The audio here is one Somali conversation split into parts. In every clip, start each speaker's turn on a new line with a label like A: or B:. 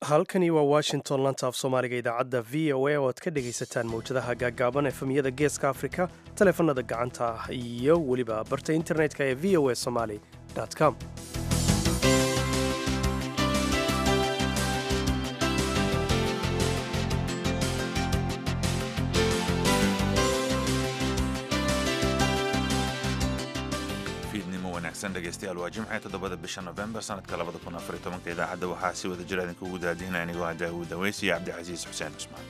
A: halkani waa washington lanta af soomaaliga idaacadda v o a oo aad ka dhegaysataan mawjadaha gaaggaaban efemyada geeska afrika taleefanada gacanta ah iyo weliba barta internetka ee v o a somaly com
B: dhegeystayaal waa jimce toddobada bisha nofembar sanadka labada kun afar iyo tobanka idaacadda waxaa si wada jir idinkugu daadihinaya anigoo ah daawuud daweysi iyo cabdicasiis xuseen cusmaan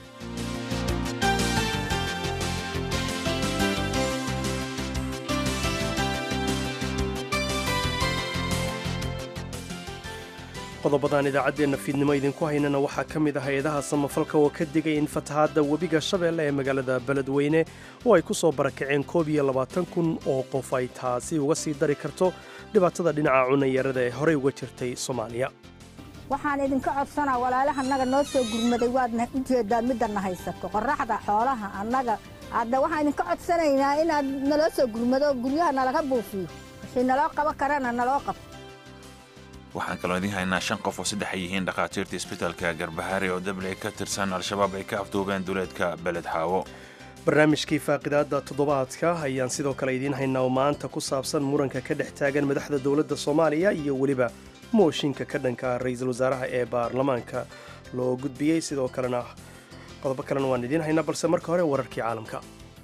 A: qodobadaan idaacaddeenna fiidnimo idinku haynana waxaa ka mid ah hay-adaha samafalka oo ka digay in fatahaadda webiga shabeelle ee magaalada beledweyne oo ay ku soo barakaceen koob iyo labaatan kun oo qof ay taasi uga sii dari karto dhibaatada dhinaca cunayarada ee horey uga jirtay soomaaliya
C: waxaan idinka codsanaa walaalaha annaga noo soo gurmaday waadna u jeedaan middanna haysato qorraxda xoolaha annaga hadda waxaan idinka codsanaynaa inaad naloo soo gurmado guryaha nalaga buufiyo wixii naloo qaban karana naloo qabto
B: waxaan kaloo idiin haynaa shan qof oo saddex ay yihiin dhakhaatiirta isbitaalka garbahaare oo dabley ka tirsan al-shabaab ay ka afduubeen duleedka beled xaawo
A: barnaamijkii faaqidaadda toddobaadka ayaan sidoo kale idiin haynaa oo maanta ku saabsan muranka ka dhex taagan madaxda dowladda soomaaliya iyo weliba mooshinka ka dhanka ra-iisul wasaaraha ee baarlamaanka loo gudbiyey sidoo kalena qodobo kalena waan idiin haynaa balse marka hore wararkii caalamka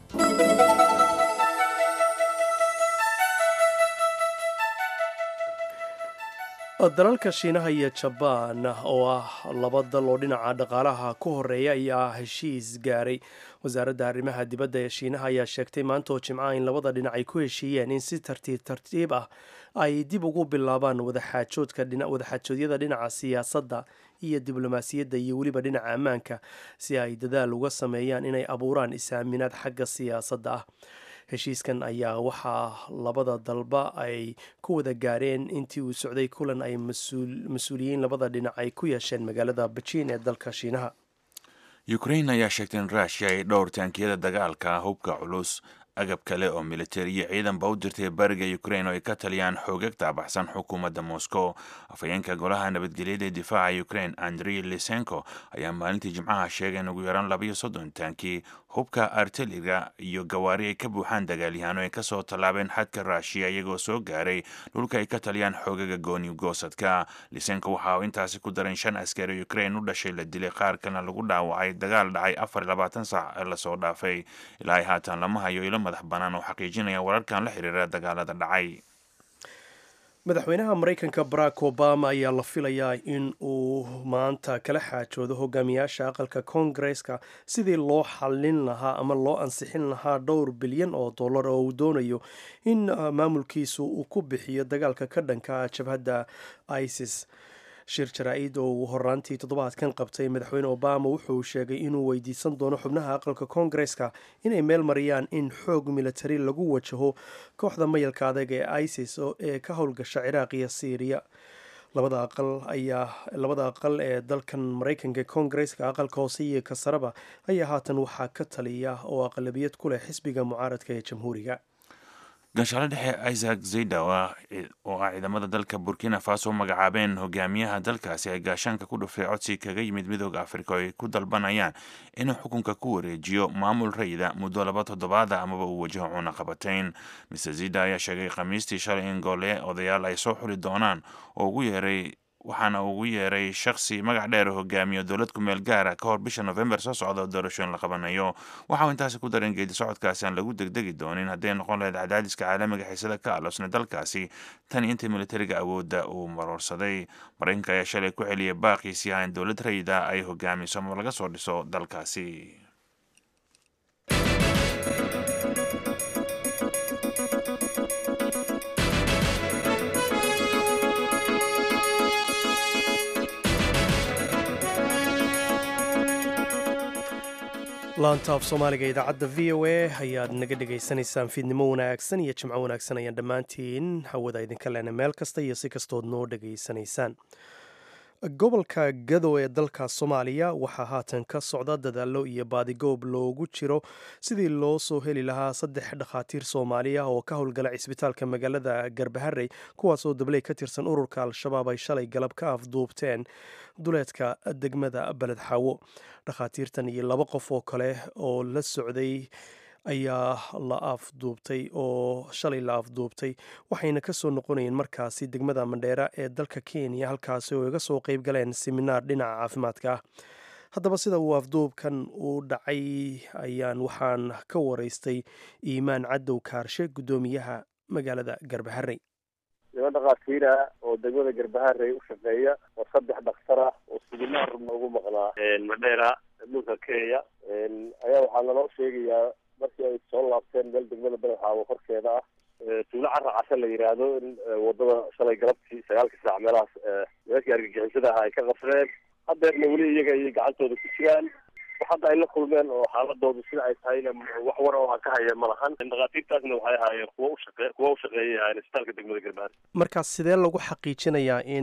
A: dalalka shiinaha iyo jabaan oo ah laba dal oo dhinaca dhaqaalaha ku horeeya ayaa heshiis gaaray wasaaradda arrimaha dibadda ee shiinaha ayaa sheegtay maanta oo jimcaha in labada dhinac ay ku heshiiyeen in si tartiib tartiib ah ay dib ugu bilaabaan wadaxaajoodyada dhinaca siyaasadda iyo diblomaasiyadda iyo weliba dhinaca ammaanka si ay dadaal uga sameeyaan inay abuuraan is-aaminaad xagga siyaasadda ah heshiiskan ayaa waxaa labada dalba ay ku wada gaareen intii uu socday kulan ay mas-uuliyiin labada dhinac ay ku yeesheen magaalada bejiin ee dalka shiinaha
B: ukrain ayaa sheegtay in rushia ay dhowr taankiyada dagaalka hubka culus agab kale oo militari iyo ciidanba u dirtay bariga ukrain oo ay ka taliyaan xoogag taabaxsan xukuumadda moscow afhayeenka golaha nabadgelyada ee difaaca ukrain andrei lisenko ayaa maalintii jimcaha sheegay in ugu yaraan labayo soddon taankii hubka arteliga iyo gawaari ay ka buuxaan dagaalyahaano ay kasoo tallaabeen xadka ruushiya iyagoo soo gaaray dhulka ay ka taliyaan xoogaga gooni goosadka lisenko waxa uu intaasi ku daray in shan askari ukrain u dhashay la dilay qaar kalena lagu dhaawacay dagaal dhacay afar iyo labaatan saac ee lasoo dhaafay ilaa ay haatan lama hayo ilo madax bannaan oo xaqiijinaya wararkan la xiriira dagaalada dhacay
A: madaxweynaha maraykanka barack obama ayaa la filayaa in uu maanta kala xaajoodo hogaamiyaasha aqalka koongareska sidii loo xallin lahaa ama loo ansixin lahaa dhowr bilyan oo dollar oo uu doonayo in maamulkiisu uu ku bixiyo dagaalka ka dhanka jabhadda isis shir jaraa-id oo uu horaantii toddobaadkan qabtay madaxweyne obama wuxuu sheegay inuu weydiisan doono xubnaha aqalka koongareska inay meel mariyaan in xoog militari lagu wajaho kooxda mayalka adag ee isis ee ka howlgasha ciraaq iyo syriya labada aqal ayaa labada aqal ee dalkan maraykanka koongareska aqalka hoose iyo kasaraba ayaa haatan waxaa ka taliya oo aqlabiyad ku leh xisbiga mucaaradka ee jamhuuriga
B: ganshaale dhexe isaac zayda oo ah ciidamada dalka burkina faso magacaabeen hogaamiyaha dalkaasi ay gaashaanka ku dhufay codsi kaga yimid midooda afrika oo ay ku dalbanayaan inuu xukunka ku wareejiyo maamul rayida muddo laba toddobaada amaba uu wajaho cunaqabatayn mister zida ayaa sheegay khamiistii shalay in goole odayaal ay soo xuli doonaan oo ugu yeeray waxaana ugu yeeray shakhsi magac dheer hogaamiyo dowlad ku meel gaara ka hor bisha nofembar soo socda oo doorashooyin la qabanayo waxa uu intaasi ku daran geedi socodkaasi aan lagu degdegi doonin hadday noqon lahayd cadaadiska caalamiga xiisada ka aloosna dalkaasi tan intii militariga awoodda uu maroorsaday maraykanka ayaa shalay ku celiyay baaqiisii ah in dowlad rayida ay hogaamiso ama laga soo dhiso dalkaasi
A: laanta af soomaaliga idaacadda v o a ayaad naga dhagaysanaysaan fiidnimo wanaagsan iyo jimco wanaagsan ayaan dhammaantiin hawada idinka lena meel kasta iyo si kastood noo dhegaysanaysaan gobolka gadow ee dalka soomaaliya waxaa haatan ka socda dadaallo iyo baadigoob loogu jiro sidii loo soo heli lahaa saddex dhakhaatiir soomaaliya oo ka howlgala cisbitaalka magaalada garbaharey kuwaasoo dabley ka tirsan ururka al-shabaab ay shalay galab ka afduubteen duleedka degmada beled xaawo dhakhaatiirtan iyo laba qof oo kale oo la socday ayaa la afduubtay oo shalay la afduubtay waxayna kasoo noqonayeen markaasi degmada mandheera ee dalka kenya halkaasi oo iga soo qeyb galeen seminaar dhinaca caafimaadka ah haddaba sida uu afduubkan u dhacay ayaan waxaan ka waraystay iimaan cadow kaarshe guddoomiyaha magaalada garbaharey
D: niman dhakhaatiira oo degmada garbaharey u shaqeeya oo saddex dhakhtar ah oo seminaar ugu maqnaa mandheera dhulka kenya ayaa waxaa naloo sheegayaa markii ay soo laabteen meel degmada beledxaawo korkeeda ah tuulo cara case la yidhaahdo in wadada shalay galabtii sagaalkii saac meelahaas nimankii argagixisada aha ay ka qasreen haddeerna weli iyaga ayay gacantooda ku jiraan wax hadda ay la kulmeen oo xaaladoodu sida ay tahayna wax war oo aan ka haya ma lahan dhakhaatiirtaasna waxay ahaayeen kuwa ushaqe kuwa ushaqeeyay ahaayeen isbitaalka degmada garbaar
A: markaas sidee lagu xaqiijinayaa in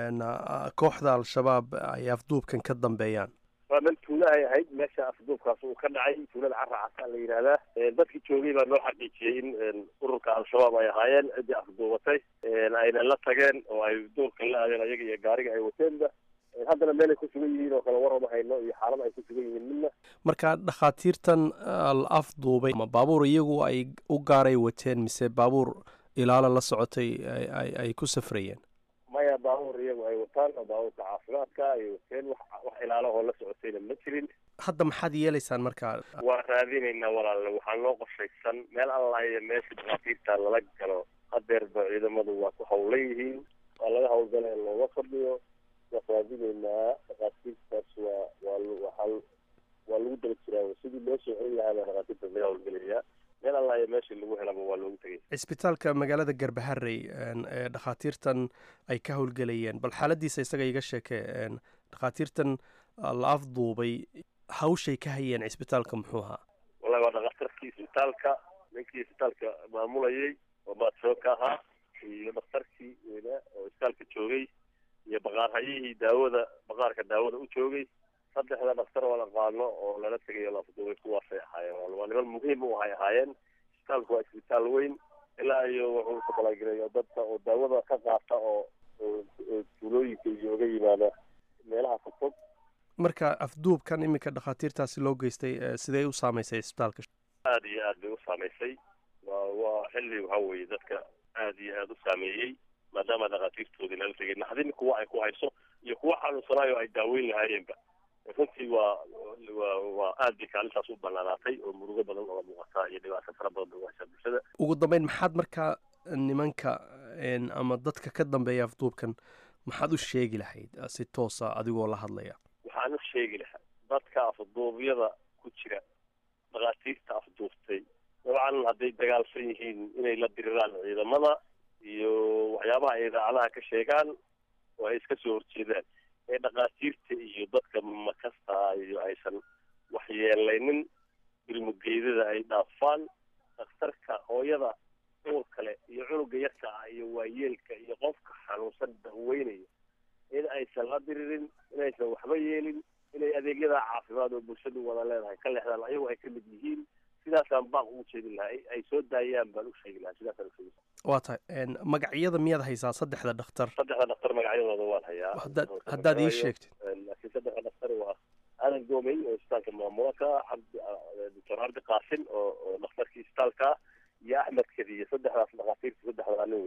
A: kooxda al-shabaab ay afduubkan ka dambeeyaan
D: waa meel tuulo ay ahayd meesha afduubkaas uu ka dhacay tuulada cara casa la yidhaahdaa dadkii joogay baa noo xaqiijiyey in ururka al-shabaab ay ahaayeen ciddii afduubatay ayna la tageen oo ay duurka la aadeen ayaga iyo gaariga ay wateenba haddana meelay ku sugan yihiin oo kale war uma hayno iyo xaalad ay ku sugan yihiin midna
A: marka dhakhaatiirtan la afduubay ma baabuur iyagu ay u gaaray wateen mise baabuur ilaalo la socotay ay ku safrayeen
D: maya baabuur iyagu ay wataan oo baabuurka caafimaadka ay wateen wax wax ilaalahoo la socotayna ma jirin
A: hadda maxaad yeelaysaan markaa
D: waa raadinaynaa walaalle waxaa noo qorshaysan meel alla iyo meesha dhakhaatiirta lala galo hadeerba ciidamadu waa ku hawlan yihiin waa laga hawlgala in looga fadhiyo waa raadinaynaa dhakhaatiirtaas waa waa waa waa lagu daba jiraa sidii loo soo celin lahaa baa dhakhaatiirtaas laga hawlgelayaa meel alla iyo meeshii lagu helaba waa loogu tegay
A: cisbitaalka magaalada garbaharey ee dhakhaatiirtan ay ka howlgelayeen bal xaaladiisa isaga iga sheekee dhakhaatiirtan la afduubay hawshay ka hayeen cisbitaalka muxuu ahaa
D: wallahi waa dhakhatarkii isbitaalka ninkii isbitaalka maamulayay oo baadshooka ahaa iyo dhakhtarkii weynaa oo isbitaalka joogay iyo baqaarhayihii daawada baqaarka daawada u joogay saddexda dhakhtar oo la qaano oo lala tegay oo la afduubay kuwaasay ahaayeen waa niman muhiim u ahay ahaayeen isbitaalku waa isbitaal weyn ilaa iyo wuxuu kabalagelayo dadka oo daawada ka qaata oo tuulooyinka iyo oga yimaada meelaha fogfog
A: marka afduubkan iminka dhakhaatiirtaasi loo geystay sidee u saameysay isbitaalka
D: aada iyo aad bay u saameysay waa waa xilli waxa weeye dadka aada iyo aada u saameeyey maadaama dhakhaatiirtoodii lala tegay naxdin kuwa ay ku hayso iyo kuwa xanuunsanaayo ay daaweyn lahaayeenba runtii waa waa waa aad bay kaalintaas u banaanaatay oo murugo badan ooga muuqataa iyo dhibaato fara badan bay u haysaa bulshada
A: ugu dambeyn maxaad markaa nimanka ama dadka ka dambeeya afduubkan maxaad u sheegi lahayd si toosa adigoo la hadlaya
D: waxaan u sheegi lahaa dadka afduubyada ku jira dhakhaatiirta afduubtay dabcan hadday dagaalsan yihiin inay la diriraan ciidamada iyo waxyaabaha ay idaacadaha ka sheegaan oo ay iska soo horjeedaan ee dhakhaatiirta iyo dadka makasta iyo aysan waxyeelaynin bilmugeydada ay dhaafaan dhakhtarka hooyada uur kale iyo cunuga yarka ah iyo waayeelka iyo qofka xanuunsan daweynaya in aysan la diririn inaysan waxba yeelin inay adeegyada caafimaad oo bulshadu wada leedahay ka leexdaan ayagu ay ka mid yihiin sidaasaan baaq ugu jeedin lahaa ay soo daayaan baan u sheegi lahaa sidaasaan usheegi
A: waa tahay magacyada miyaad haysaa saddexda dhakhtar
D: saddexda dhakhtar magacyadooda waan hayaa
A: haddaad haddaad ii sheegtid
D: laakiin saddexda dhakhtar waa aadan goomey oo isbitaalka maamulaka cabdi doctor cabdi qaasim oo oo dhakhtarkii isbitaalka iyo axmed kadiye saddexdaas dhakhaatiirta saddexda nin wey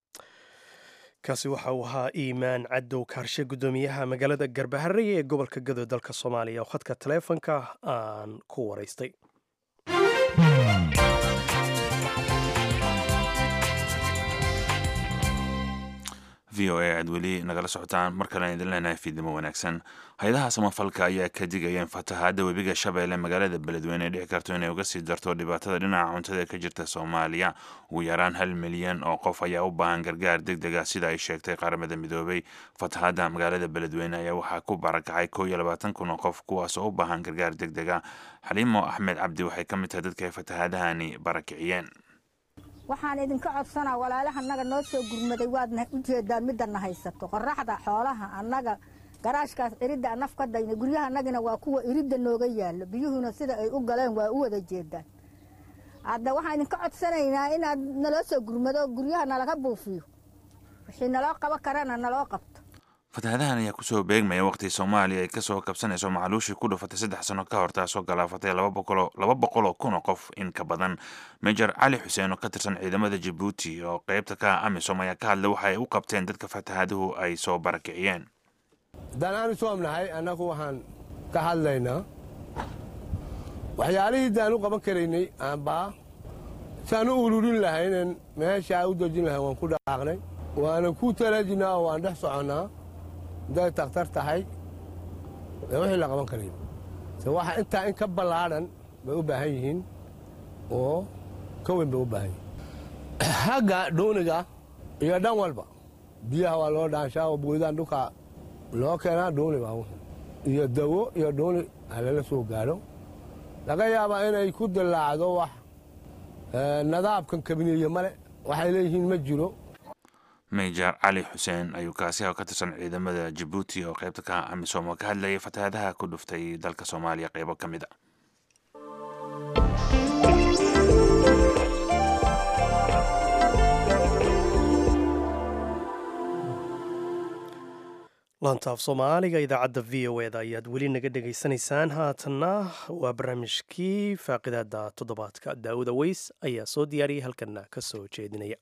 A: kaasi waxa uu ahaa iimaan cadow kaarshe guddoomiyaha magaalada garbaharey ee gobolka gadow dalka soomaaliya oo khadka taleefonka aan ku waraystay
B: v o a aad weli nagala socotaan mar kalen idin leenahay fiidnimo wanaagsan hay-adaha samafalka ayaa ka digaya in fatahaadda webiga shabeelle magaalada beledweyne ay dhici karto inay uga sii darto dhibaatada dhinaca cuntada ee ka jirta soomaaliya ugu yaraan hal milyan oo qof ayaa u baahan gargaar deg deg ah sida ay sheegtay qaramada midoobay fatahaadda magaalada beledweyne ayaa waxaa ku barakacay koo iyo labaatan kun oo qof kuwaas oo u baahan gargaar deg deg ah xaliimo axmed cabdi waxay ka mid tahay dadka ay fatahaadahani barakiciyeen
C: waxaan idinka codsanaa walaalaha annaga noo soo gurmaday waadna u jeedaan midana haysato qoraxda xoolaha annaga garaashkaas ciridda anaf ka dayna guryahanagina waa kuwa iridda nooga yaallo biyuhuna sida ay u galeen waa u wada jeedaan hadda waxaan idinka codsanaynaa inaad naloo soo gurmado guryaha nalaga buufiyo wixii naloo qaban karana naloo qabto
B: fatahaadahan ayaa kusoo beegmaya waqti soomaaliya ay kasoo kabsanayso macaluushii ku dhufatay saddex sano ka hor taasoo galaafatay laba boqol oo kun oo qof in ka badan major cali xuseen oo ka tirsan ciidamada jabuuti oo qeybta ka ah amisom ayaa ka hadlay waxa ay u qabteen dadka fatahaaduhu ay soo barakiciyeen
E: haddaan aanu soomnahay annagu waxaan ka hadlaynaa waxyaalihii daan u qaban karaynay aanbaa saan u ururin lahaynen meeshaa u dejin lahayn waan ku dhaqaaqnay waanan ku talaajinaa oo waan dhex soconnaa hadday takhtar tahay ee wixii la qaban karayn se waxa intaa in ka ballaadhan bay u baahan yihiin oo ka weyn bay u baahan yihiin hagga dhuuniga iyo dhan walba biyaha waa loo dhaanshaa oo boydaan dhulka loo keenaa dhuuni baa iyo dawo iyo dhuuni halala soo gaadho laga yaabaa inay ku dillaacdo wax nadaabkan kabiniye male waxay leeyihiin ma jiro
B: major cali xuseen ayuu kaasi ka tirsan ciidamada jabuuti oo qaybta ka ah amisom oo ka hadlayay fatahaadaha ku dhuftay dalka soomaaliya qeybo ka mid a
A: laantaaf soomaaliga idaacadda v o eda ayaad weli naga dhegaysanaysaan haatanna waa barnaamijkii faaqidaada toddobaadka daawuda weys ayaa soo diyaariyay halkanna ka soo jeedinaya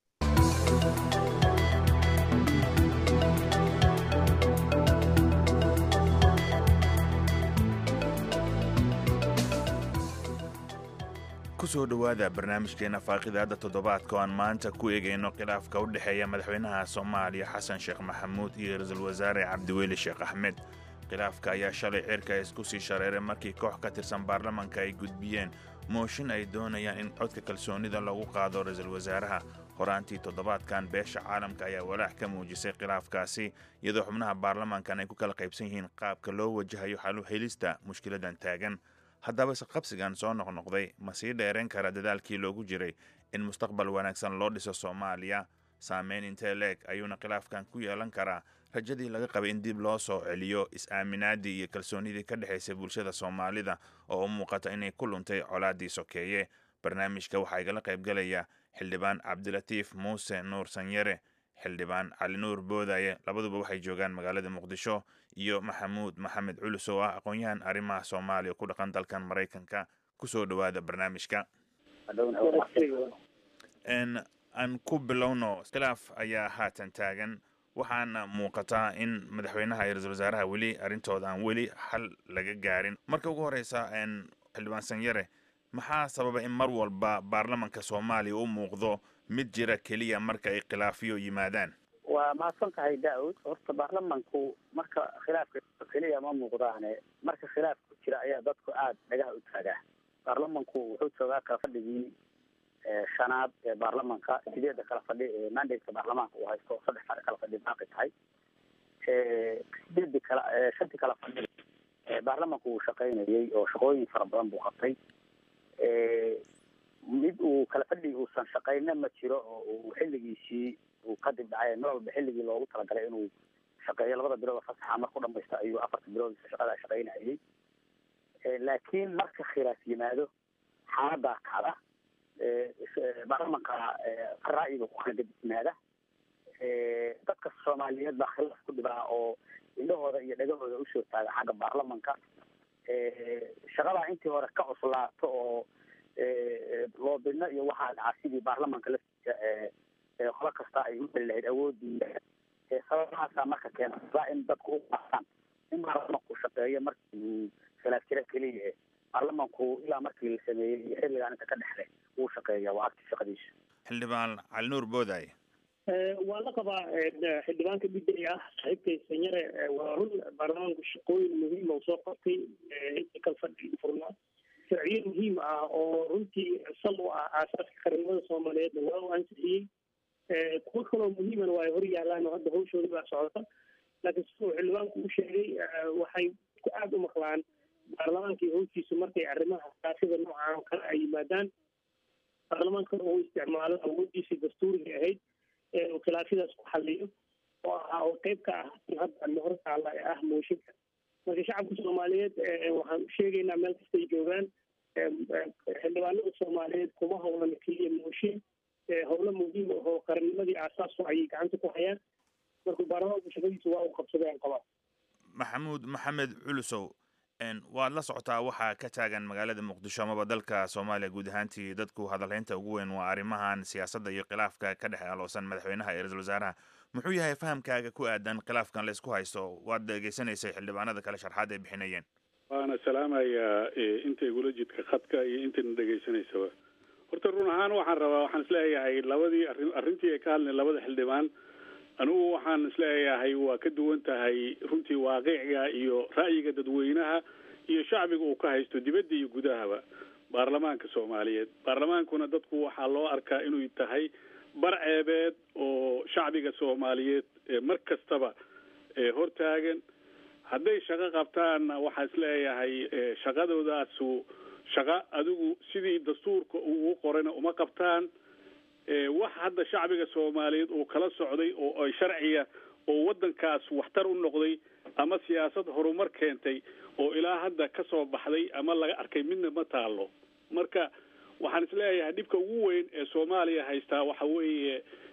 B: kusoo dhowaada barnaamijkeena faaqidaada toddobaadka oo aan maanta ku eegayno khilaafka u dhexeeya madaxweynaha soomaaliya xasan sheekh maxamuud iyo ra-iisul wasaare cabdiweli sheekh axmed khilaafka ayaa shalay cirka isku sii shareeray markii koox ka tirsan baarlamanka ay gudbiyeen mooshin ay doonayaan in codka kalsoonida lagu qaado ra-iisul wasaaraha horaantii toddobaadkan beesha caalamka ayaa walaac ka muujisay khilaafkaasi iyadoo xubnaha baarlamankan ay ku kala qaybsan yihiin qaabka loo wajahayo xalu helista mushkiladan taagan haddaba isqabsigan soo noqnoqday ma sii dheerayn kara dadaalkii loogu jiray in mustaqbal wanaagsan loo dhiso soomaaliya saameyn intee leeg ayuuna khilaafkan ku yeelan karaa rajadii laga qabay in dib loo soo celiyo is-aaminaadii iyo kalsoonidii ka dhexaysay bulshada soomaalida oo u muuqata inay ku luntay colaaddii sokeeye barnaamijka waxaa igala qaybgalaya xildhibaan cabdilatiif muuse nuur sanyare xildhibaan cali nuur boodaye labaduba waxay joogaan magaalada muqdisho iyo maxamuud maxamed culus oo ah aqoon-yahan arrimaha soomaaliya ku dhaqan dalkan maraykanka kusoo dhowaada barnaamijka aan ku bilowno khilaaf ayaa haatan taagan waxaana muuqataa in madaxweynaha iyo ra-isul wasaaraha weli arrintooda aan weli xal laga gaarin marka ugu horeysa xildhibaan sanyare maxaa sababa in mar walba baarlamanka soomaaliya u muuqdo mid jira keliya marka ay khilaafiyo yimaadaan
F: waa mahadsan tahay daawud horta baarlamanku marka khilaafka keliya ma muuqdaane marka khilaaf ku jira ayaa dadku aada dhagaha u taagaa baarlamanku wuxuu joogaa kala fadhigii shanaad ee baarlamanka sideedda kala fadhi ee mandateka baarlamaanka uu haysto saddex far kala fadhi baaqi tahay sideedii kala shantii kala fadhi baarlamanku uu shaqaynayay oo shaqooyin fara badan buu qabtay mid uu kala fadhigi uusan shaqayna ma jiro oo uu xilligiisii uu kadib dhacay mar walba xilligii loogu talagalay inuu shaqeeyo labada bilood fasaxa marku dhamaysta ayuu afarta bilood shaqada shaqaynayay laakiin marka khilaaf yimaado xaaladaa kacda baarlamanka ra'yiga ku kala gadisnaada dadka soomaaliyeed baa khilaaf ku dhibaa oo indhahooda iyo dhagahooda usoo taaga xagga baarlamanka shaqadaa intii hore ka cuslaato oo loobidno iyo waxaa dhaca sidii baarlamanka laftiisa qolo kasta ay u heli lahayd awoodii sababahaasaa marka keena in dadku u qaasaan in baarlamanku shaqeeyo markii uu khilaaf jira keliya baarlamanku ilaa markii la sameeyey iyo xilligaan inta ka dhexle wuu shaqeeya waa agti shaqadiisa
B: xildhibaan calinuur booday
G: waa la qabaa xildhibaanka bidday ah saaxiibkay sanyare waa run baarlamaanku shaqooyin muhiima u soo qabtay intii kal fadhi furnaa sharciyo muhiim ah oo runtii sal u ah aasaaska qaranimada soomaaliyeedna waa u ansixiyey kuwo kaloo muhiimana waa ay hor yaalaan oo hadda hawshoodii baa socota laakiin siduu xildhibaanku u sheegay waxay ku aada u maqlaan baarlamaankii hawshiisu markay arrimaha siyaasada noocan oo kale ay yimaadaan baarlamaanka uu isticmaalo awoodiisii dastuuriga ahayd ee uu khilaafyadaas ku xaliyo oo ah ah oo qeyb ka ah in hadda hor taalla ee ah mooshinka marka shacabka soomaaliyeed waxaan sheegaynaa meel kastay joogaan xildhibaanada soomaaliyeed kuma howlan keliya mooshin howlo muhiim ah oo qarannimadii aasaasu ayay gacanta ku hayaan marka baarlamaanku shaqadiisa waa uu qabsaday aan qabaa
B: maxamuud maxamed culusow waad la socotaa waxaa ka taagan magaalada muqdisho amaba dalka soomaaliya guud ahaantii dadku hadalhaynta ugu weyn waa arrimahan siyaasadda iyo khilaafka ka dhex aloosan madaxweynaha iyo ra-iisul wasaaraha muxuu yahay fahamkaaga ku aadan khilaafkan laysku haysto waad dhegeysanaysay xildhibaanada kale sharxaad ay bixinayeen
H: waana salaamayaa inta igula jidka khadka iyo intayna dhegaysanaysaba horta run ahaan waxaan rabaa waxaan isleeyahay labadii arrin arrintii ay ka hadleen labada xildhibaan anigu waxaan isleeyahay waa ka duwan tahay runtii waaqiciga iyo ra'yiga dadweynaha iyo shacbiga uu ka haysto dibadda iyo gudahaba baarlamaanka soomaaliyeed baarlamaankuna dadku waxaa loo arkaa inuu tahay bar ceebeed oo shacbiga soomaaliyeed mar kastaba hortaagan hadday shaqo qabtaanna waxaa isleeyahay shaqadoodaasu shaqo adigu sidii dastuurka ugu qorayna uma qabtaan wax hadda shacbiga soomaaliyeed uu kala socday oo ay sharciya oo waddankaas waxtar u noqday ama siyaasad horumar keentay oo ilaa hadda ka soo baxday ama laga arkay midna ma taalo marka waxaan isleeyahay dhibka ugu weyn ee soomaaliya haystaa waxa weeye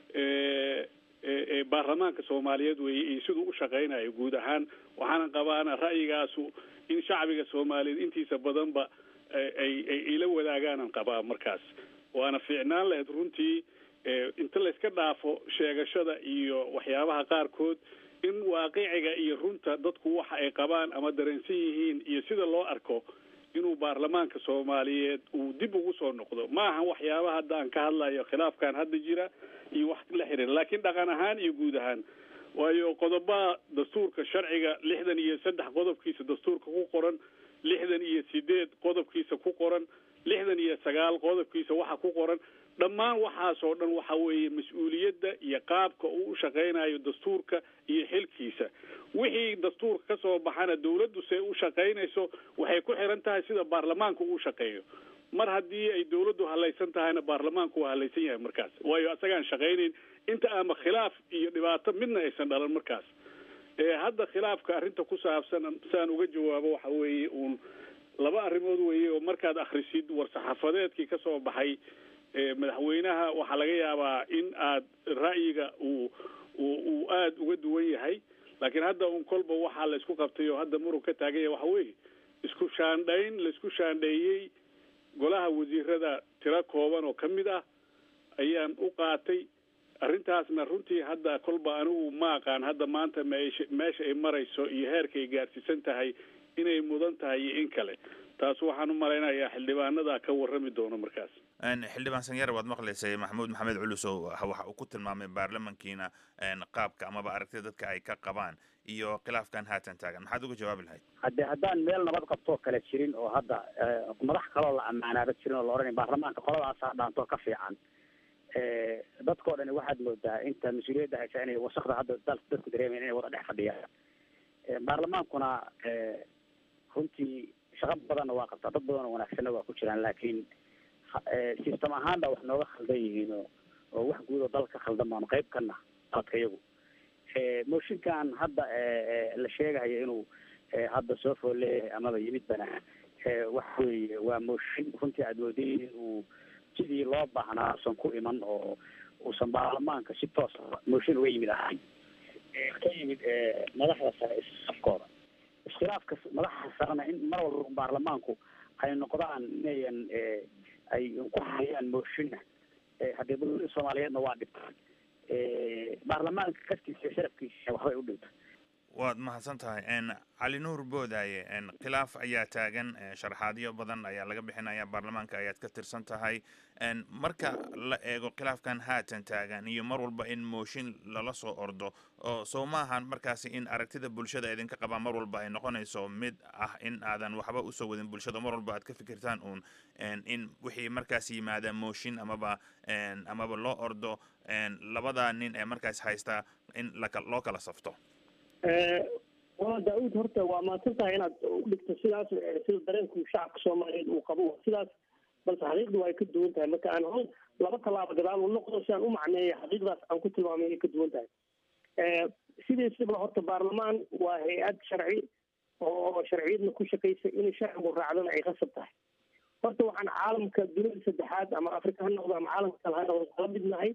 H: baarlamaanka soomaaliyeed weeye iyo siduu u shaqaynayo guud ahaan waxaana qabaana ra'yigaasu in shacbiga soomaaliyeed intiisa badanba ay ay ila wadaagaanan qabaa markaas waana fiicnaan lahayd runtii inta layska dhaafo sheegashada iyo waxyaabaha qaarkood in waaqiciga iyo runta dadku waxa ay qabaan ama dareensan yihiin iyo sida loo arko inuu baarlamaanka soomaaliyeed uu dib ugu soo noqdo ma aha waxyaabaha hadda aan ka hadlayo khilaafkan hadda jira iyo wax la xiriira laakiin dhaqan ahaan iyo guud ahaan waayo qodobaha dastuurka sharciga lixdan iyo saddex qodobkiisa dastuurka ku qoran lixdan iyo sideed qodobkiisa ku qoran lixdan iyo sagaal qodobkiisa waxa ku qoran dhammaan waxaasoo dhan waxa weeye mas-uuliyadda iyo qaabka uu u shaqaynayo dastuurka iyo xilkiisa wixii dastuurka ka soo baxana dawladdu se u shaqaynayso waxay ku xiran tahay sida baarlamaanku uu shaqeeyo mar haddii ay dawladdu halaysan tahayna baarlamaanku waa halaysan yahay markaas waayo asagaan shaqaynayn inta ama khilaaf iyo dhibaato midna aysan dhalan markaas hadda khilaafka arrinta ku saabsan saan uga jawaabo waxa weeye uun laba arrimood weeye oo markaad akhrisid war-saxaafadeedkii ka soo baxay madaxweynaha waxaa laga yaabaa in aad ra'yiga uu uu aada uga duwan yahay laakiin hadda un kolba waxaa la isku qabtay oo hadda murug ka taagan yahay waxa weeye isku shaandhayn la isku shaandheeyey golaha wasiirada tiro kooban oo ka mid ah ayaan u qaatay arrintaasna runtii hadda kolba anigu ma aqaan hadda maanta meesha meesha ay marayso iyo heerka ay gaarsiisan tahay inay mudan tahay iyo in kale taas waxaan u malaynayaa xildhibaanada ka warrami doono markaas
B: xildhibaan sanyar waad maqlaysay maxamuud maxamed culusow waxa uu ku tilmaamay baarlamankiina qaabka amaba aragtida dadka ay ka qabaan iyo khilaafkan haatan taagan maxaad uga jawaabi lahayd
F: hadde haddaan meel nabad qabtoo kale jirin oo hadda madax kaloo la ammaanaaba jirin oo la odhanay baarlamaanka qoladaasaa dhaantoo ka fiican dadkao dhani waxaad moodaa inta mas-uuliyadda haysa inay wasakda hadda dal dadku dareemayan inay wada dhex fadhiyaan baarlamaankuna runtii shaqo badanna waa qabtaa dad badanoo wanaagsanna waa ku jiraan laakiin system ahaan baa wax nooga khaldan yihiin oo oo wax guud oo dalka khaldan baanu qayb kana qaladka iyagu mooshinkan hadda la sheegayo inuu hadda soo fool leeyahay amaba yimid bana waxa weeye waa mooshin runtii aad moodayay in uu sidii loo baahnaa usan ku iman oo uusan baarlamaanka si toosa mooshin uga yimid ahayn ka yimid madaxda sare isafkooda iskhilaafka madaxda sarena in mar walba baarlamaanku ay noqdaan inayan ay ku hayaan mooshinna haddee dowladda soomaaliyeedna waa dhibtaan baarlamaanka kaftiisa sharafkiisa waxbay u dhintay
B: waad mahadsan tahay cali nuur boodaaye khilaaf ayaa taagan sharaxaadyo badan ayaa laga bixinaya baarlamaanka ayaad ka tirsan tahay marka la eego khilaafkan haatan taagan iyo mar walba in mooshin lala soo ordo oo soo maahan markaasi in aragtida bulshada idinka qabaa mar walba ay noqonayso mid ah in aadan waxba usoo wadin bulshada mar walba aad ka fikirtaan uun in wixii markaas yimaada mooshin amaba amaba loo ordo labada nin ee markaas haysta in loo kala safto
G: waa daa-uud horta waa mahadsan tahay inaad u dhigto sidaas sida dareenku shacabka soomaaliyeed uu qabo sidaas balse xaqiiqdu waa ay ka duwan tahay marka aan hol laba tallaabo gadaal u noqdo si aan u macneeyo xaqiiqdaas aan ku tilmaamay ay ka duwan tahay sidiisaba horta baarlamaan waa hay-ad sharci oo sharciyadna ku shaqaysa inay sharcigu raacdana ay qasab tahay horta waxaan caalamka dunida saddexaad ama afrika ha noqdo ama caalamka kale ha noqdo kala mid nahay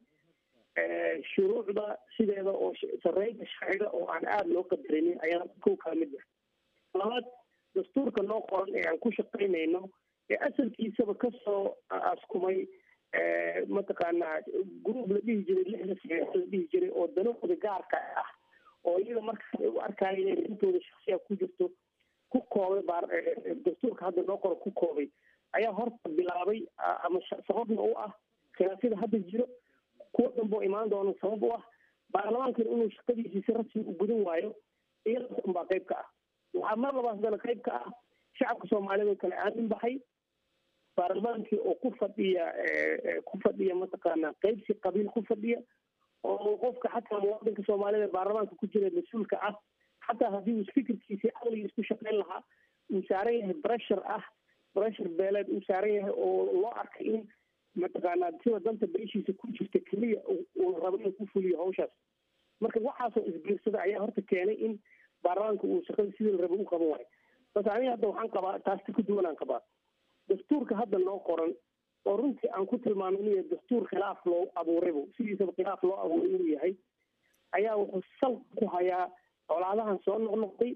G: shuruucda sideeda oo sareynta sharciga oo aan aada loo qadarinin ayaan kow kala mid nahay labaad dastuurka noo qoran ee aan ku shaqaynayno ee asalkiisaba kasoo askumay mataqaanaa group la dhihi jiray lixda saxiix la dhihi jiray oo danahooda gaarka ah oo iyaga markaas ay u arkaaya inay rintooda shaksiya ku jirto ku koobay baar dastuurka hadda noo qoro ku koobay ayaa horta bilaabay ama sababna u ah khilaafyada hadda jiro kuwa dambe oo imaan doona sabab u ah baarlamaankan inuu shaqadiisii si rasmi u gudan waayo iyadaas unbaa qayb ka ah waxaa mar labaad haddana qayb ka ah shacabka soomaaliyed oo kale aamin baxay baarlamaankii oo ku fadhiya ku fadhiya mataqaana qaybsi qabiil ku fadhiya oo qofka xataa muwaadinka soomaaliyed ee baarlamaanka ku jira mas-uulka ah xataa haddii uu fikirkiisii aqligiis ku shaqayn lahaa uu saaran yahay breshur ah breshur beeleed uu saaran yahay oo loo arkay in mataqaanaa sida danta beeshiisa ku jirta keliya uu rabo inuu ku fuliyo hawshaas marka waxaasoo isbiirsada ayaa horta keenay in baarlamaanka uu shaqada sidii la rabo u qaban waayo bas aniga hadda waxaan qabaa taasti ka duwanaan qabaa dastuurka hadda noo qoran oo runtii aan ku tilmaamay inuu yahay dastuur khilaaf loo abuuraybu sidiisaba khilaaf loo abuuray inuu yahay ayaa wuxuu sal ku hayaa colaadahan soo noqnoqday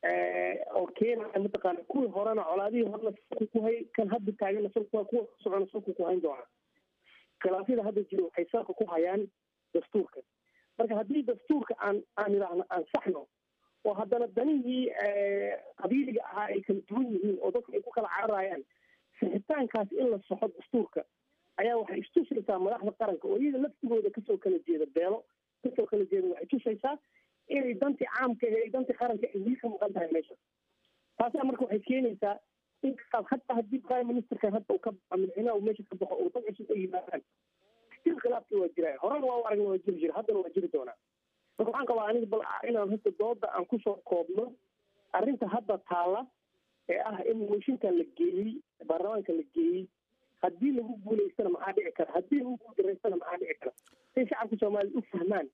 G: oo keenaya mataqaana kuwii horena colaadihii horena salku ku hayay kan hadda taagana salku kuwa socona salku ku hayn doona khilaafyada hadda jira waxay salka ku hayaan dastuurka marka haddii dastuurka aan aan idhaahno aan saxno oo haddana danihii qabiiliga ahaa ay kala duwan yihiin oo dadka ay ku kala cararayaan sixitaankaas in la soxo dastuurka ayaa waxay istusaysaa madaxda qaranka oo iyaga laftigooda kasoo kala jeeda beelo kasoo kala jeeda waxay tusaysaa inay dantii caamka ee dantii qaranka ay wili ka maqan tahay meesha taasaa marka waxay keenaysaa in hataa haddii prime ministerkan hadda uu ka baxo madaxweynaha uu meesha ka baxo oo dad cusub ay yimaadaan stil khilaafki waa jiraya horena waa u aragna waa jiri jira haddana waa jiri doonaa marka waxaan qabaa aniga bal inaan hadda dooda aan kusoo koobno arrinta hadda taalla ee ah in mooshinkan la geeyey baarlamaanka la geeyey haddii lagu guulaystana maxaa dhici kara haddii lagu guuldareystana maxaa dhici kara say shacabka soomaaliyed u fahmaan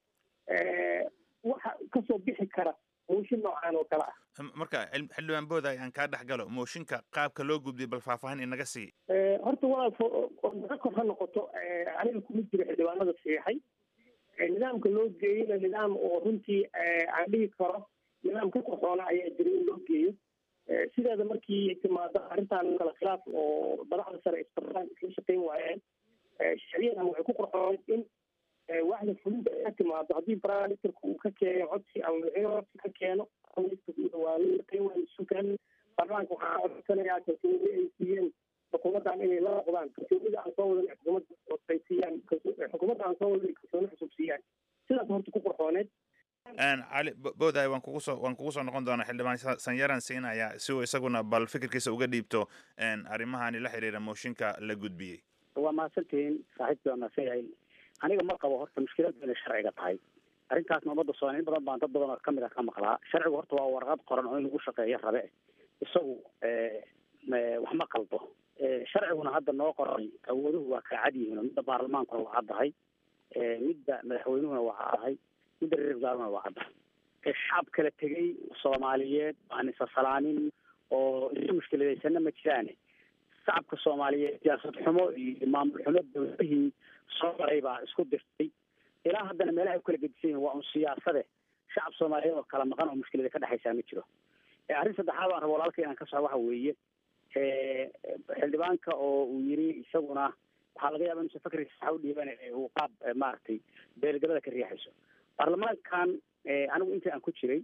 G: waxa kasoo bixi kara mooshin noocaan oo kale ah
B: marka xildhibaan booda aan kaa dhex galo mooshinka qaabka loo gudbiyay bal faahfaahin inaga sii
G: horta walaal naga kor ha noqoto aniga kuma jiro xildhibaanada saxiixay nidaamka loo geeyeyna nidaam oo runtii aan dhihi karo nidaam ka korsoona ayaa jira in loo geeyo sideeda markii timaado arrintan kale khilaaf oo madaxda sare isbaraan isla shaqayn waayeen sharciyadan waxay ku qorxooneyd in waxda fulinta ay ka timaado haddii prime ministerka uu ka keeno codsi ama madaxweyne codsi ka keeno waa la shaqayn waayo sugan baarlamaanka waxaa codsanayaa kalsoonida ay siiyeen xukuumaddan inay la noqdaan kalsoonida aan soo wadan xukuumadda ay siiyaan xukuumadda aan soo wadan kalsooni cusub siiyaan sidaas horta ku qorxooneed
B: cali booday waan kugu soo waan kugu soo noqon doonaa xildhibaan sanyaran siinaya si uu isaguna bal fikirkiisa uga dhiibto arrimahani la xiriira mooshinka la gudbiyey
F: waa mahadsantihiin saaxiibkii waa mahadsan yahay aniga ma qabo horta mushkiladu inay sharciga tahay arrintaasna ummadda soomaaliya in badan baan dad badan oo kamid ah ka maqlaa sharcigu horta waa warqad qoran oo in lagu shaqeeyo rabe isagu wax ma qaldo sharciguna hadda noo qoray awooduhu waa kala cad yihiin oo midda baarlamaankuna waa caddahay midda madaxweynuhuna waa caddahay midda reer wasaaruna waa caddahay shacab kala tegay soomaaliyeed aan isasalaamin oo isu mushkiladaysanna ma jiraane shacabka soomaaliyeed siyaasad xumo iyo maamul xumo dawladihii soo maray baa isku dirtay ilaa haddana meelaha ay ku kala gedisan yihin waa un siyaasade shacab soomaaliyeed oo kala maqan oo mushkilada ka dhexaysaa ma jiro arrin saddexaad baan rabo walaalka inaan ka soco waxa weeye xildhibaanka oo uu yiri isaguna waxaa laga yaaba inuusan fakriisa saxa u dhiiban uu qaab maaragtay beelgabada ka riixayso baarlamaankan anigu intii aan ku jiray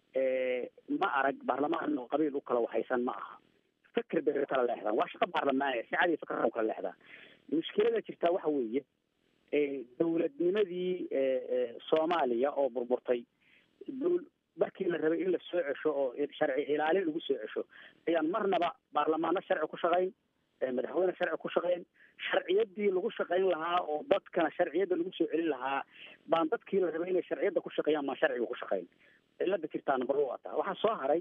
F: ma arag baarlamaan oo qabiil u kala waxaysan ma aha fikir bay kala leexdaan waa shaqo baarlamaaniya si cadi fikr u kala leexdaan mushkilada jirtaa waxa weeye dowladnimadii soomaaliya oo burburtay markii la rabay in la soo cesho oo sharci ilaalin lagu soo cesho ayaan marnaba baarlamaano sharci ku shaqayn madaxweyne sharci ku shaqayn sharciyadii lagu shaqayn lahaa oo dadkana sharciyadda lagu soo celin lahaa baan dadkii la rabay inay sharciyadda ku shaqeeyaan maan sharciga ku shaqayn cilada jirtaa number one taa waxaa soo haray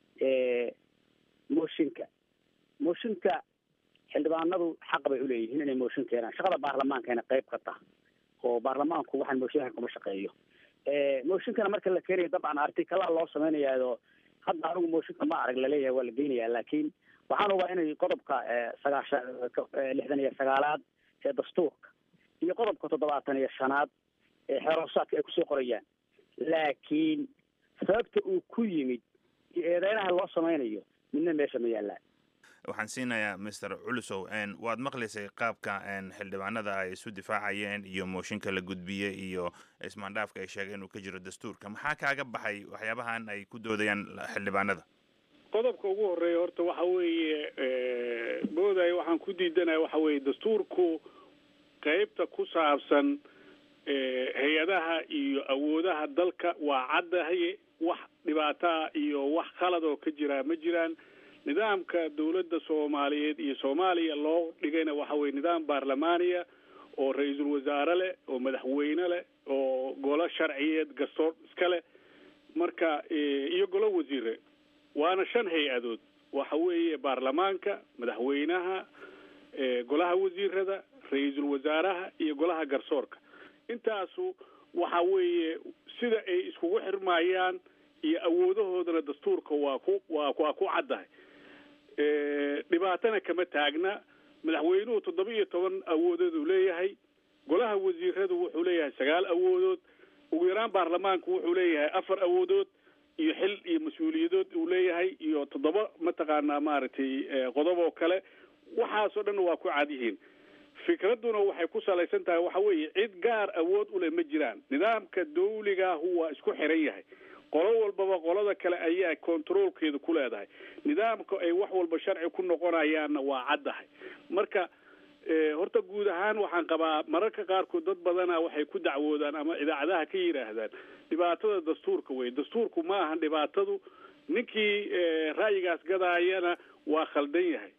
F: mooshinka mooshinka xildhibaanadu xaq bay uleeyihiin inay mooshin keenaan shaqada baarlamaankana qayb ka taha oo baarlamaanku waxaan mooshinka kuma shaqeeyo mooshinkana marka la keenayo dabcan artikalaa loo samaynayaado hadda anigu mooshinka ma arag laleeyahay waa la geynayaa laakiin waxaan ogaa inay qodobka sagaashan lixdan iyo sagaalaad ee dastuurka iyo qodobka toddobaatan iyo shanaad ee xeeroosaadka ay kusoo qorayaan laakiin sababta uu ku yimid iyo eedeynaha loo samaynayo midna meesha ma yaallaan
B: waxaan siinayaa master culusow waad maqlaysay qaabka xildhibaanada ay isu difaacayeen iyo mooshinka la gudbiyey iyo ismaandhaafka ay sheegeen inuu ka jiro dastuurka maxaa kaaga baxay waxyaabahan ay ku doodayaan xildhibaanada
H: qodobka ugu horeeya horta waxa weeye mooday waxaan ku diidanaya waxa weeye dastuurku qeybta ku saabsan hay-adaha iyo awoodaha dalka waa caddahay wax dhibaataa iyo wax khalad oo ka jiraa ma jiraan nidaamka dawladda soomaaliyeed iyo soomaaliya loo dhigayna waxa weye nidaam baarlamaaniya oo ra-iisul wasaare leh oo madaxweyne leh oo golo sharciyeed gastoor iska leh marka iyo golo wasiire waana shan hay-adood waxa weeye baarlamaanka madaxweynaha golaha wasiirada ra-iisul wasaaraha iyo golaha garsoorka intaasu waxa weeye sida ay iskugu xirmayaan iyo awoodahoodana dastuurka waa ku waa waa ku caddahay dhibaatana kama taagna madaxweynuhu toddoba iyo toban awoodood uu leeyahay golaha wasiiradu wuxuu leeyahay sagaal awoodood ugu yaraan baarlamaanku wuxuu leeyahay afar awoodood iyo xil iyo mas-uuliyadood uu leeyahay iyo toddoba mataqaanaa maaragtay qodob oo kale waxaasoo dhan waa ku cad yihiin fikradduna waxay ku salaysan tahay waxa weeye cid gaar awood u leh ma jiraan nidaamka dawligaahu waa isku xiran yahay qolo walbaba qolada kale ayaa controolkeeda ku leedahay nidaamka ay wax walba sharci ku noqonayaanna waa caddahay marka horta guud ahaan waxaan qabaa mararka qaarkood dad badana waxay ku dacwoodaan ama idaacadaha ka yidhaahdaan dhibaatada dastuurka wey dastuurku ma ahan dhibaatadu ninkii ra'yigaas gadaayana waa khaldan yahay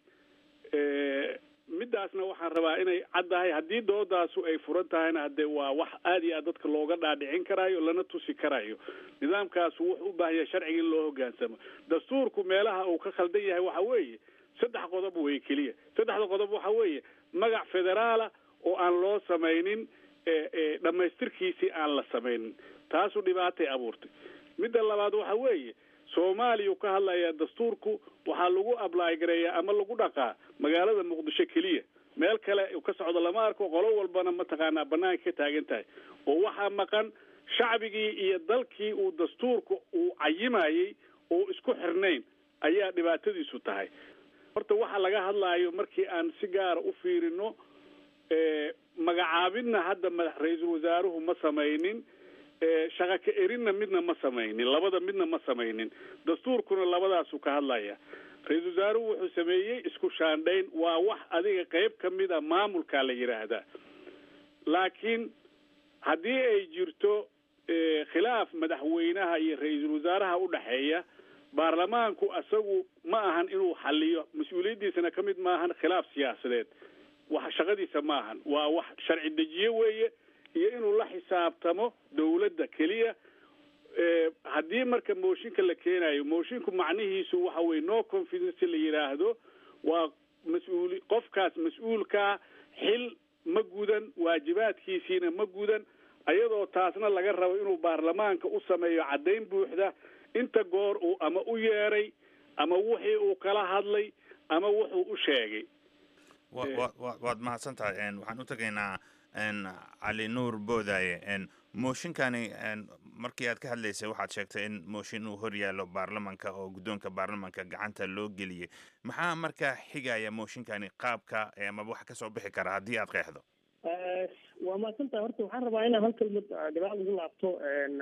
H: midaasna waxaan rabaa inay caddahay haddii doodaasu ay furan tahayna haddee waa wax aada iyo aad dadka looga dhaadhicin karaayo lana tusi karayo nidaamkaasu wuxuu u baahan yahay sharciga in loo hogaansamo dastuurku meelaha uu ka khaldan yahay waxa weeye saddex qodob wey keliya saddexda qodob waxa weeye magac federaala oo aan loo samaynin dhammaystirkiisii aan la samaynin taasu dhibaatay abuurtay midda labaad waxa weeye soomaaliya ka hadlaya dastuurku waxaa lagu ably gareeyaa ama lagu dhaqaa magaalada muqdisho keliya meel kale ka socdo lama arko qolo walbana mataqaanaa banaanka ka taagan tahay oo waxaa maqan shacbigii iyo dalkii uu dastuurka uu cayimayey oo isku xirnayn ayaa dhibaatadiisu tahay horta waxa laga hadlaayo markii aan si gaara u fiirino magacaabidna hadda madax ra-iisul wasaaruhu ma samaynin shaqa ka erinna midna ma samaynin labada midna ma samaynin dastuurkuna labadaasu ka hadlaya ra-iisul wasaaruhu wuxuu sameeyey isku shaandhayn waa wax adiga qeyb ka mid a maamulkaa la yidhaahdaa laakiin haddii ay jirto khilaaf madaxweynaha iyo ra-iisul wasaaraha u dhexeeya baarlamaanku asagu ma ahan inuu xaliyo mas-uuliyaddiisana ka mid maahan khilaaf siyaasadeed wax shaqadiisa ma ahan waa wax sharci dejiye weeye iyo inuu la xisaabtamo dawladda keliya haddii marka mooshinka la keenayo moshinku macnihiisu waxa weye no confidence la yidhaahdo waa mas-uuli qofkaas mas-uulkaa xil ma gudan waajibaadkiisiina ma gudan ayadoo taasna laga rabo inuu baarlamaanka u sameeyo caddayn buuxda inta goor uu ama u yeeray ama wixii uu kala hadlay ama wuxuu u sheegay
B: waad mahadsan tahay waxaan u tegaynaa cali nuur boodaaye mooshinkani markii aad ka hadlaysay waxaad sheegtay in mooshin uu hor yaallo baarlamanka oo guddoonka baarlamanka gacanta loo geliyey maxaa markaa xigaya mooshinkani qaabka amaba wax kasoo bixi kara haddii aad qeexdo
G: waa mahadsantahay horta waxaan rabaa inaan hal kelmad dhibaal ugu laabto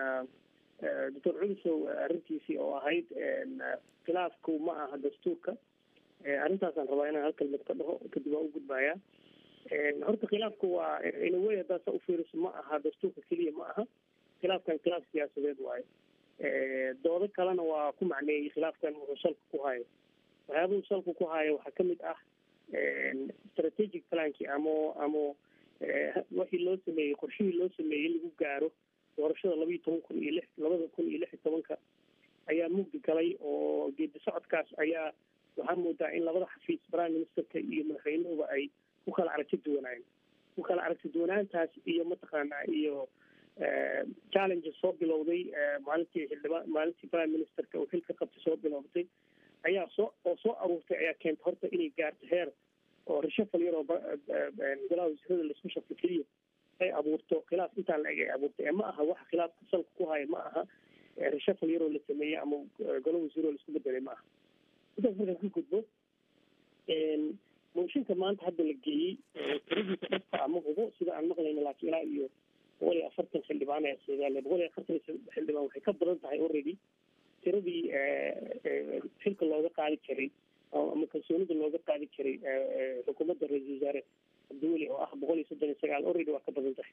G: doctor culisow arrintiisii oo ahayd khilaafku ma aha dastuurka arrintaasaan rabaa inaan hal kelmad ka dhaho kadib waa u gudbayaa horta khilaafku waa inawey haddaad sa ufiiriso ma aha dastuurka keliya ma aha khilaafkan khilaaf siyaasadeed waayo doodo kalena waa ku macneeyey khilaafkan wuxuu salka ku hayo waxyaabuhu salka ku hayo waxaa kamid ah strategic plankii ama ama wixii loo sameeyey qorshihii loo sameeyey in lagu gaaro doorashada labayo toban kun iyo lix labada kun iyo lix iyo tobanka ayaa mugdi galay oo geedi socodkaas ayaa waxaa moodaa in labada xafiis prime ministerka iyo madaxweynuhuba ay ku kala aragti duwanaayeen ku kala aragti duwanaantaas iyo mataqaanaa iyo challenge challenge soo bilowday maalintii xildhibaan maalintii prime ministerka uu xilka qabtay soo bilowday ayaa soo oo soo aruurtay ayaa keentay horta inay gaarto heer oo reshafal yaroo golaha wasiirada laisku shafo keliya ay abuurto khilaaf intaan la eg ay abuurtay ee ma aha waxa khilaafka salka ku haya ma aha reshafal yaroo la sameeyey ama golo wasiiroo laisku bedelay ma aha intaas markaan ku gudbo mooshinka maanta hadda la geeyey tiradiisa dhabta ama hubo sida aan maqlayno laakiin ilaa iyo boqol iyo afartan xildhibaan ayaa soogaale boqol iyo afartan xildhibaan waxay ka badan tahay already tiradii xilka looga qaadi jiray ama kalsoonida looga qaadi jiray xukuumadda ra-iisul wasaare cabdiweli oo ah boqol iyo soddon iyo sagaal already waa ka badan tahay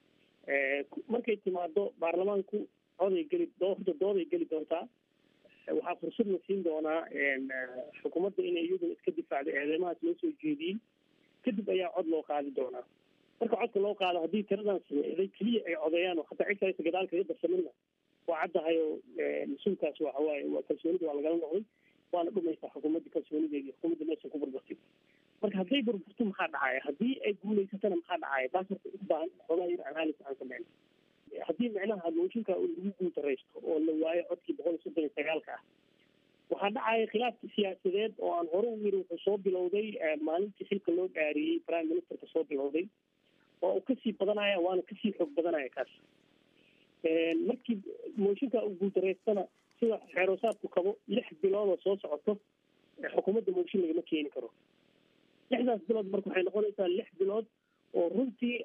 G: markay timaado baarlamaanku coday geli horta dooday geli doontaa waxaa fursad la siin doonaa xukuumadda inay iyaduna iska difaacdo eedeymahaas loo soo jeediyey kadib ayaa cod loo qaadi doonaa marka codka loo qaado haddii tiradan sameeday keliya ay codeeyaan oo hataa cid kalesa gadaal kaga darsaminna waa caddahay oo mas-uulkaas waxa waaye waa kalsoonida waa lagala noqday waana dhumaysaa xukuumadda kalsoonideedi xukuumadda meesha ku burburtay marka hadday burburto maxaa dhacaya haddii ay guulaysatana maxaa dhacaya taas horta u baahan xoogaa yar analysis aan sameyn haddii micnaha mooshinka lagu guuldaraysto oo la waayo codkii boqol iyo soddon iyo sagaalka ah waxaa dhacaya khilaafkii siyaasadeed oo aan hore u yiri wuxuu soo bilowday maalintii xilka loo dhaariyey prime ministerka soo bilowday waa uu kasii badanaya waana kasii xoog badanaya kaas markii mooshinka uu guuldareystana sida xeeroosaadku kabo lix bilood oo soo socoto xukuumadda mooshin lagama keeni karo lixdaas bilood marka waxay noqonaysaa lix bilood oo runtii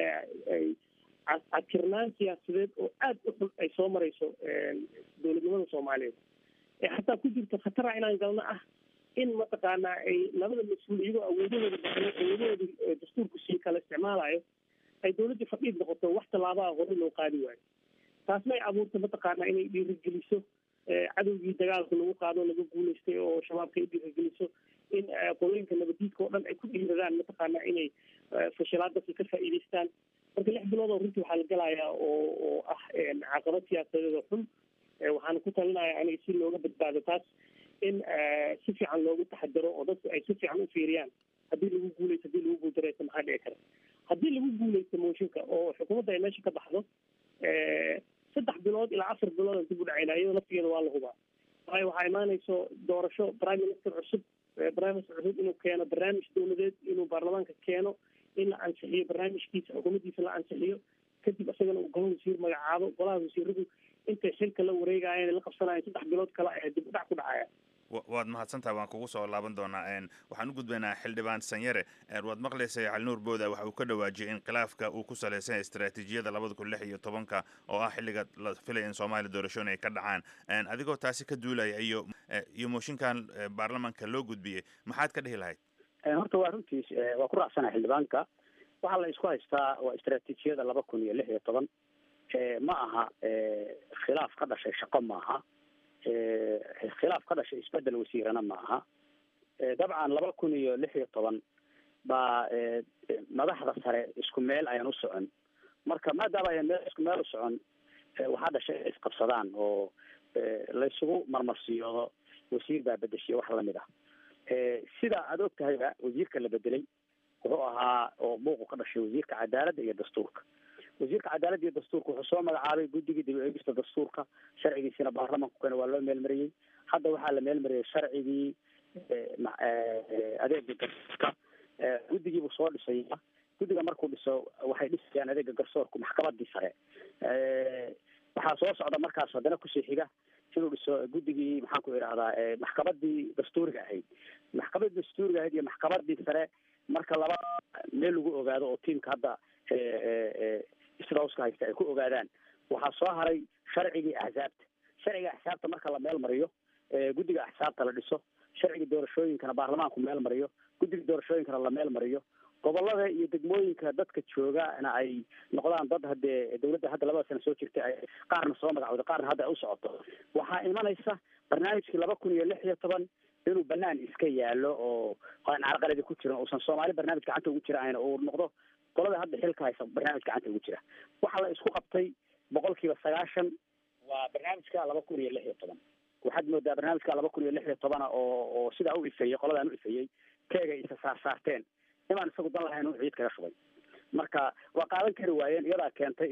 G: cadkirnaan siyaasadeed oo aada u xun ay soo marayso dowladnimada soomaaliyeed ee xataa ku jirta khatara inaan galno ah in mataqaanaa ay labada mas-uul iyagoo awoodahooda baxno awoodahooda dastuurku sii kala isticmaalayo ay dowladdii fadhiid noqoto wax tallaabaha hore loo qaadi waayo taasna ay abuurta mataqaanaa inay dhiirigeliso cadowgii dagaalka lagu qaado laga guulaystay oo shabaabka ay dhiirigeliso in qolooyinka nabadiidka oo dhan ay ku dhiiradaan mataqaanaa inay fashilaadasi ka faa'iidaystaan marka lix bilood oo runtii waxaa la galayaa oo oo ah caqabad siyaasadeed oo xun waxaana ku talinaya aniga si looga badbaado taas in si fiican loogu taxadaro oo dadku ay si fiican u fiiriyaan haddii lagu guulaysto haddii lagu guuldareysto maxaa dhici kara haddii lagu guulaysto mooshinka oo xukuumadda ay meesha ka baxdo saddex bilood ilaa afar bilood aan dib u dhacayna iyadoo laftigeeda waa la hubaa waayo waxaa imaanayso doorasho prime minister cusub prime minister cusub inuu keeno barnaamij dowladeed inuu baarlamaanka keeno in la ansixiyo barnaamijkiisa xukuumaddiisa la ansixiyo kadib isagana uu golaha wasiir magacaabo golaha wasiiradu intay xilka la wareegayeen la qabsanayeen saddex bilood kale ayaa dib u dhac ku dhacaya
B: waad mahadsantaha waan kugu soo laaban doonaa waxaan u gudbaynaa xildhibaan sanyare waad maqlaysay calinuur booda waxa uu ka dhawaajiyay in khilaafka uu ku salaysan istaraatiijiyada labada kun lix iyo tobanka oo ah xilliga la filaya in soomaaliya doorashooyin ay ka dhacaan adigoo taasi ka duulaya iyo iyo mooshinkan baarlamanka loo gudbiyey maxaad ka dhihi lahayd
F: horta waa runtiis waa ku raacsana xildhibaanka waxaa la isku haystaa waa istaraatiijiyada laba kun iyo lix iyo toban ma aha khilaaf ka dhashay shaqo maaha khilaaf ka dhashay isbedel wasiirana ma aha dabcan laba kun iyo lix iyo toban baa madaxda sare isku meel ayaan u socon marka maadaama ayaan meel isku meel u socon waxaa dhashay inay isqabsadaan oo laysugu marmarsiyoodo wasiir baa bedeshiya wax lamid ah sida aada og tahayba wasiirka la bedelay wuxuu ahaa oo buuqu ka dhashay wasiirka cadaaladda iyo dastuurka wasiirka cadaaladda iyo dastuurka wuxuu soo magacaabay guddigii dib u eegista dastuurka sharcigiisina baarlamanku kena waa loo meelmariyey hadda waxaa la meelmariyey sharcigii adeega garsoorka guddigiibuu soo dhisaya guddiga markuu dhiso waxay dhisayaan adeega garsoorku maxkamadii sare waxaa soo socda markaas haddana kusii xiga inuu dhiso guddigii maxaan ku idhahdaa maxkamadii dastuuriga ahayd maxkamadii dastuuriga ahayd iyo maxkamadii sare marka laba meel lagu ogaado oo tiimka hadda isdhowska haysta ay ku ogaadaan waxaa soo haray sharcigii axsaabta sharciga axsaabta marka la meel mariyo guddiga axsaabta la dhiso sharciga doorashooyinkana baarlamaanku meel mariyo guddiga doorashooyinkana la meel mariyo gobolada iyo degmooyinka dadka joogana ay noqdaan dad haddee dawladda hadda labada sano soo jirta ay qaarna soo magacooda qaarna hadda ay u socoto waxaa imanaysa barnaamijkii laba kun iyo lix iyo toban inuu banaan iska yaalo oo aan carqaladi ku jirin uusan soomaali barnaamij gacanta ugu jira ayna uu noqdo qolada hadda xilka haysa barnaamij gacanta ugu jira waxaa la isku qabtay boqol kiiba sagaashan waa barnaamijka laba kun iyo lix iyo toban waxaad moodaa barnaamijka laba kun iyo lix iyo tobana oo oo sidaa u ifeeyey qoladaan u ifeeyey keegay isa saarsaarteen imaan isagu dan lahayn uu ciid kaga shubay marka waa qaadan kari waayeen iyadaa keentay in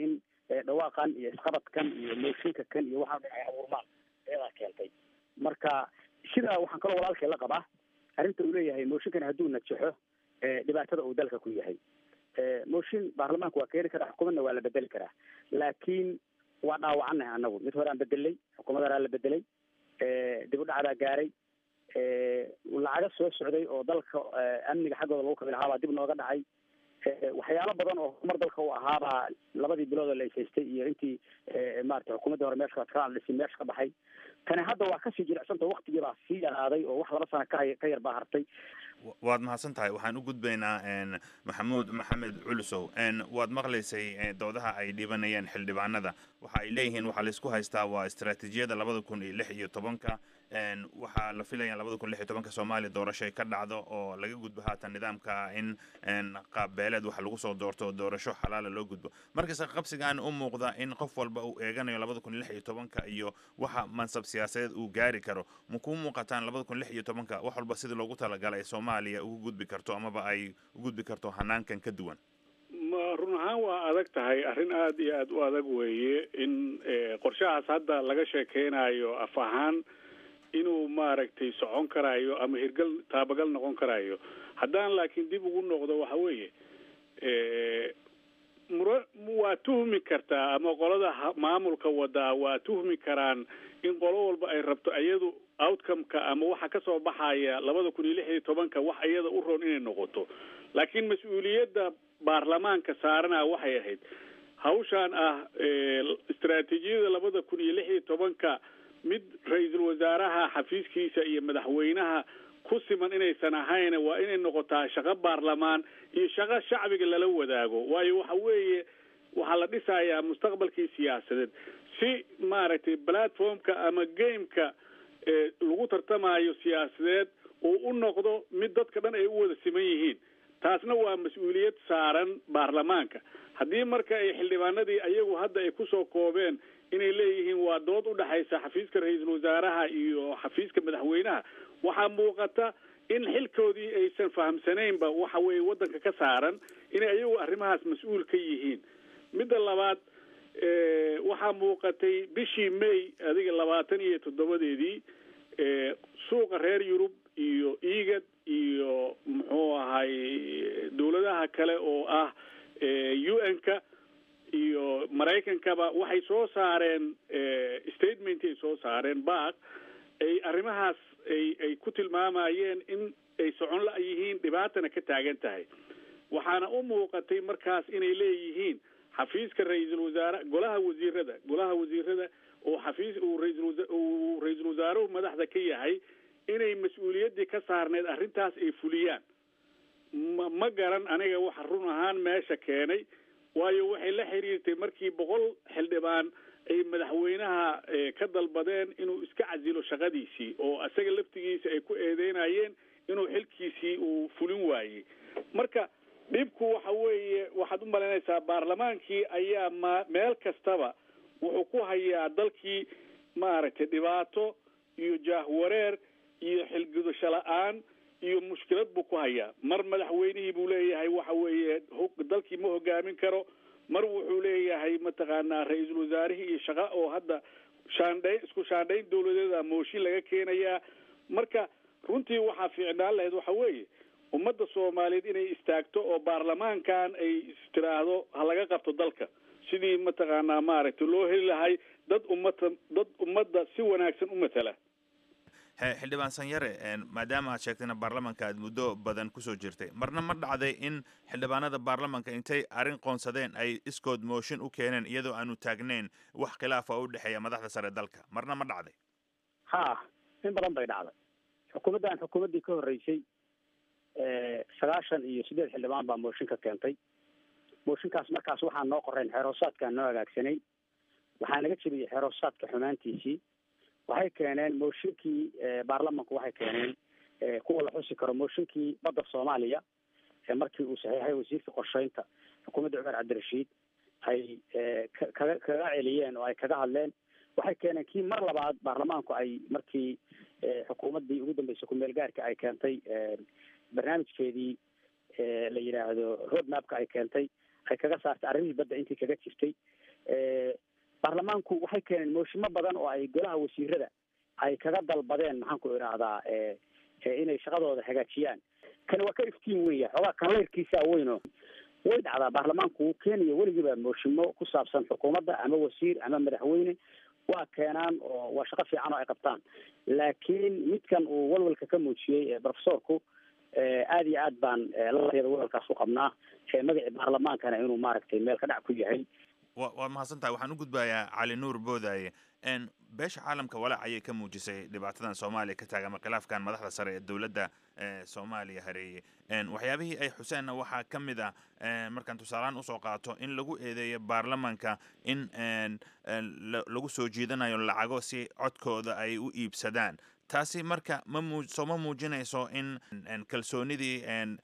F: dhawaaqan iyo isqabadkan iyo mooshinka kan iyo waxaa dhan ay abuurmaan iyadaa keentay marka sidaa waxaan kaloo walaalkay la qabaa arrinta uu leeyahay mooshinkan hadduu najaxo dhibaatada uu dalka ku yahay mooshin baarlamaanka waa keeni karaa xukuumadna waa la bedeli karaa laakiin waa dhaawacanahay anagu mid hore aan bedelay xukuumad horaa la bedelay dib u dhacdaa gaaray lacaga soo socday oo dalka amniga xaggooda lagu kabi lahaa baa dib nooga dhacay waxyaalo badan oo horumar dalka u ahaabaa labadii bilood oo la ishaystay iyo intii maarata xukuumaddii hore meesha kaal dhisi meesha ka baxay tani hadda waa kasii jilicsanta waktigii baa sii yaraaday oo wax laba sana kahay ka yar baa hartay
B: waad mahadsan tahay waxaan u gudbaynaa maxamuud maxamed culusow waad maqlaysay doodaha ay dhibanayeen xildhibaanada waxa ay leeyihiin waxaa laysku haystaa waa istaraatiijiyada labada kun iyo lix iyo tobanka waxaa la filaya labada kun lix iyo tobanka soomaaliya doorashay ka dhacdo oo laga gudbo haatan nidaamka in qaab beeleed wax lagu soo doorto oo doorasho xalaala loo gudbo markasta qabsigaan u muuqda in qof walba uu eeganayo labada kun lix iyo tobanka iyo waxa mansab siyaasadeed uu gaari karo ma kuu muuqataan labada kun lix iyo tobanka wax walba sidii loogu talagalay ay soomaaliya ugu gudbi karto amaba ay u gudbi karto hanaankan ka duwan
H: ma run ahaan waa adag tahay arrin aada iyo aada u adag weeye in qorshahaas hadda laga sheekeynayo af ahaan inuu maaragtay socon karaayo ama hirgal taabagal noqon karaayo haddaan laakiin dib ugu noqdo waxa weeye mura waa tuhmi kartaa ama qolada maamulka wadaa waa tuhmi karaan in qolo walba ay rabto iyadu outcome-ka ama waxa kasoo baxaya labada kun iyo lix iyo tobanka wax iyada u roon inay noqoto laakiin mas-uuliyadda baarlamaanka saarana waxay ahayd hawshaan ah istaraatiijiyada labada kun iyo lix iyo tobanka mid ra-iisul wasaaraha xafiiskiisa iyo madaxweynaha ku siman inaysan ahayn waa inay noqotaa shaqo baarlamaan iyo shaqo shacbiga lala wadaago waayo waxa weeye waxaa la dhisayaa mustaqbalkii siyaasadeed si maaragtay platformka ama gameka lagu tartamayo siyaasadeed uu u noqdo mid dadka dhan ay u wada siman yihiin taasna waa mas-uuliyad saaran baarlamaanka haddii marka ay xildhibaanadii ayagu hadda ay kusoo koobeen inay leeyihiin waa dood u dhexaysa xafiiska ra-iisul wasaaraha iyo xafiiska madaxweynaha waxaa muuqata in xilkoodii aysan fahamsanaynba waxa weeye waddanka ka saaran inay ayagu arrimahaas mas-uul ka yihiin midda labaad waxaa muuqatay bishii may adiga labaatan iyo toddobadeedii suuqa reer yurub iyo egad iyo muxuu ahay dowladaha kale oo ah u n-ka iyo maraykankaba waxay soo saareen statement ay soo saareen baaq ay arrimahaas ay ay ku tilmaamayeen in ay socon la yihiin dhibaatana ka taagan tahay waxaana u muuqatay markaas inay leeyihiin xafiiska ra-iisul wasaare golaha wasiirada golaha wasiirada oo xafiis uu raisal uu ra-iisul wasaaruhu madaxda ka yahay inay mas-uuliyaddii ka saarneyd arrintaas ay fuliyaan ma ma garan aniga waxa run ahaan meesha keenay waayo waxay la xiriirtay markii boqol xildhibaan ay madaxweynaha ka dalbadeen inuu iska casilo shaqadiisii oo isaga laftigiisa ay ku eedeynayeen inuu xilkiisii uu fulin waayey marka dhibku waxa weeye waxaad u malaynaysaa baarlamaankii ayaa ma meel kastaba wuxuu ku hayaa dalkii maaragtay dhibaato iyo jaahwareer iyo xilgudasho la-aan iyo mushkilad buu ku hayaa mar madaxweynihii buu leeyahay waxa weeye dalkii ma hogaamin karo mar wuxuu leeyahay mataqaanaa ra-iisul wasaarihii iyo shaqa oo hadda shaandhayn isku shaandhayn dawladeeda mooshin laga keenayaa marka runtii waxaa fiicnaan lahayd waxa weeye ummadda soomaaliyeed inay istaagto oo baarlamaankan ay istiraahdo ha laga qabto dalka sidii mataqaanaa maaragtay loo heli lahay dad ummada dad ummadda si wanaagsan u matala
B: xildhibaan sanyare maadaama aad sheegtayna baarlamanka aad muddo badan kusoo jirtay marna ma dhacday in xildhibaanada baarlamanka intay arrin qoonsadeen ay iskood mooshin u keeneen iyadoo aanu taagnayn wax khilaafa u dhexeeya madaxda sare dalka marna ma dhacday
F: ha in badan bay dhacday xukuumaddan xukuumaddii ka horreysay sagaashan iyo siddeed xildhibaan baa mooshin ka keentay mooshinkaas markaas waxaa noo qoreen xeeroosaadkaan noo hagaagsanay waxaa naga jebiyey xeeroosaadka xumaantiisii waxay keeneen mooshinkii baarlamanku waxay keeneen kuwa la xusi karo mooshinkii badda soomaaliya markii uu saxiixay wasiirka qorsheynta xukuumadda cumar cabdirashiid ay kaga kaga celiyeen oo ay kaga hadleen waxay keeneen kii mar labaad baarlamaanku ay markii xukuumaddii ugu dambeysay ku-meel gaarka ay keentay barnaamijkeedii la yidhaahdo road mapka ay keentay ay kaga saartay arrimihii badda intii kaga jirtay baarlamaanku waxay keeneen mooshimo badan oo ay golaha wasiirada ay kaga dalbadeen maxaan ku idhaahdaa inay shaqadooda hagaajiyaan kani waa ka iftiin weya xoogaa kanleyrkiisaa weyno way dhacdaa baarlamaanku kenya weligiiba mooshimo ku saabsan xukuumadda ama wasiir ama madaxweyne waa keenaan oo waa shaqo fiican oo ay qabtaan laakiin midkan uu walwalka ka muujiyey profesorku aada iyo aad baan lateeda walwalkaas u qabnaa magacii baarlamaankana inuu maaragtay meel ka dhac ku yahay
B: wa waad mahadsan tahay waxaan u gudbayaa cali nuur boodaaye beesha caalamka walaac ayay ka muujisay dhibaatadan soomaaliya ka taagan ama khilaafkan madaxda sare ee dowladda soomaaliya hareeyey waxyaabihii ay xuseenna waxaa ka mid ah markaan tusaalehaan usoo qaato in lagu eedeeyo baarlamanka in lagu soo jiidanayo lacago si codkooda ay u iibsadaan taasi marka ma muu soo ma muujinayso in kalsoonidii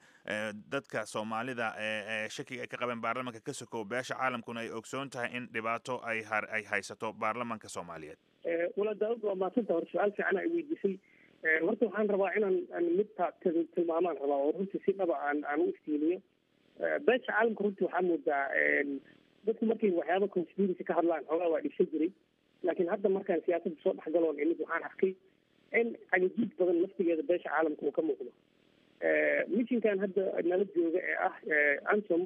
B: dadka soomaalida ee shakiga ay ka qabeen baarlamanka ka sokow beesha caalamkuna ay ogsoon tahay in dhibaato ay ay haysato baarlamanka soomaaliyeed
G: wala daawud waa maasanta hore su-aal fiican ay weydiisay horta waxaan rabaa inaan midta tilmaamaan rabaa oo runtii si dhaba aan aan u iftiimiyo beesha caalamka runtii waxaa moodaa dadku markay waxyaaba conspiracy ka hadlaan xoogaa waa dhibsan jiray laakiin hadda markaan siyaasadda soo dhexgaloon imid waxaan arkay in cagajiid badan laftigeeda beesha caalamka uu ka muuqdo mishinkan hadda nala jooga ee ah ansom